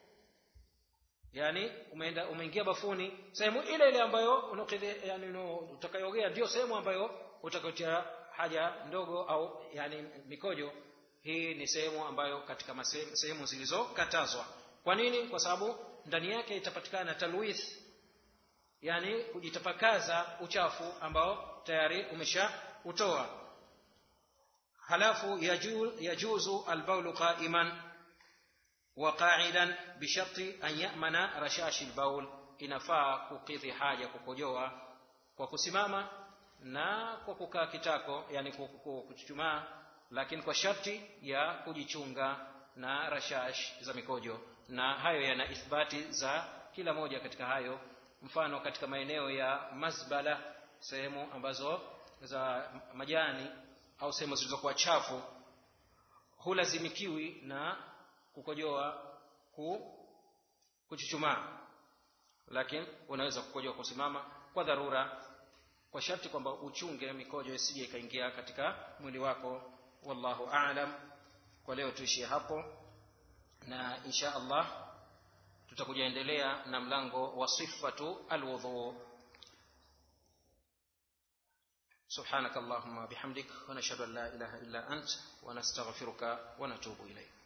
yani umeenda umeingia bafuni sehemu ile ile ambayo unakidhi yani utakayoogea ndio sehemu ambayo utakayotia haja ndogo au yani mikojo hii ni sehemu ambayo katika sehemu zilizokatazwa kwa nini kwa sababu ndani yake itapatikana talwith yani kujitapakaza uchafu ambao tayari umesha utoa halafu yaju, yajuzu albaulu qa'iman wa qa'idan bisharti an ya'mana rashashi albaul inafaa kukidhi haja kukojoa kwa kusimama na kwa kukaa kitako yani kuchuchumaa lakini kwa sharti ya kujichunga na rashash za mikojo na hayo yana ithbati za kila moja katika hayo mfano katika maeneo ya mazbala sehemu ambazo za majani au sehemu zilizokuwa chafu hulazimikiwi na kukojoa ku, kuchuchumaa lakini unaweza kukojoa kusimama kwa dharura kwa sharti kwamba uchunge mikojo isije ikaingia katika mwili wako wallahu aalam kwa leo tuishie hapo na insha allah tutakuja endelea na mlango wa sifatu alwudhu سبحانك اللهم وبحمدك ونشهد ان لا اله الا انت ونستغفرك ونتوب اليك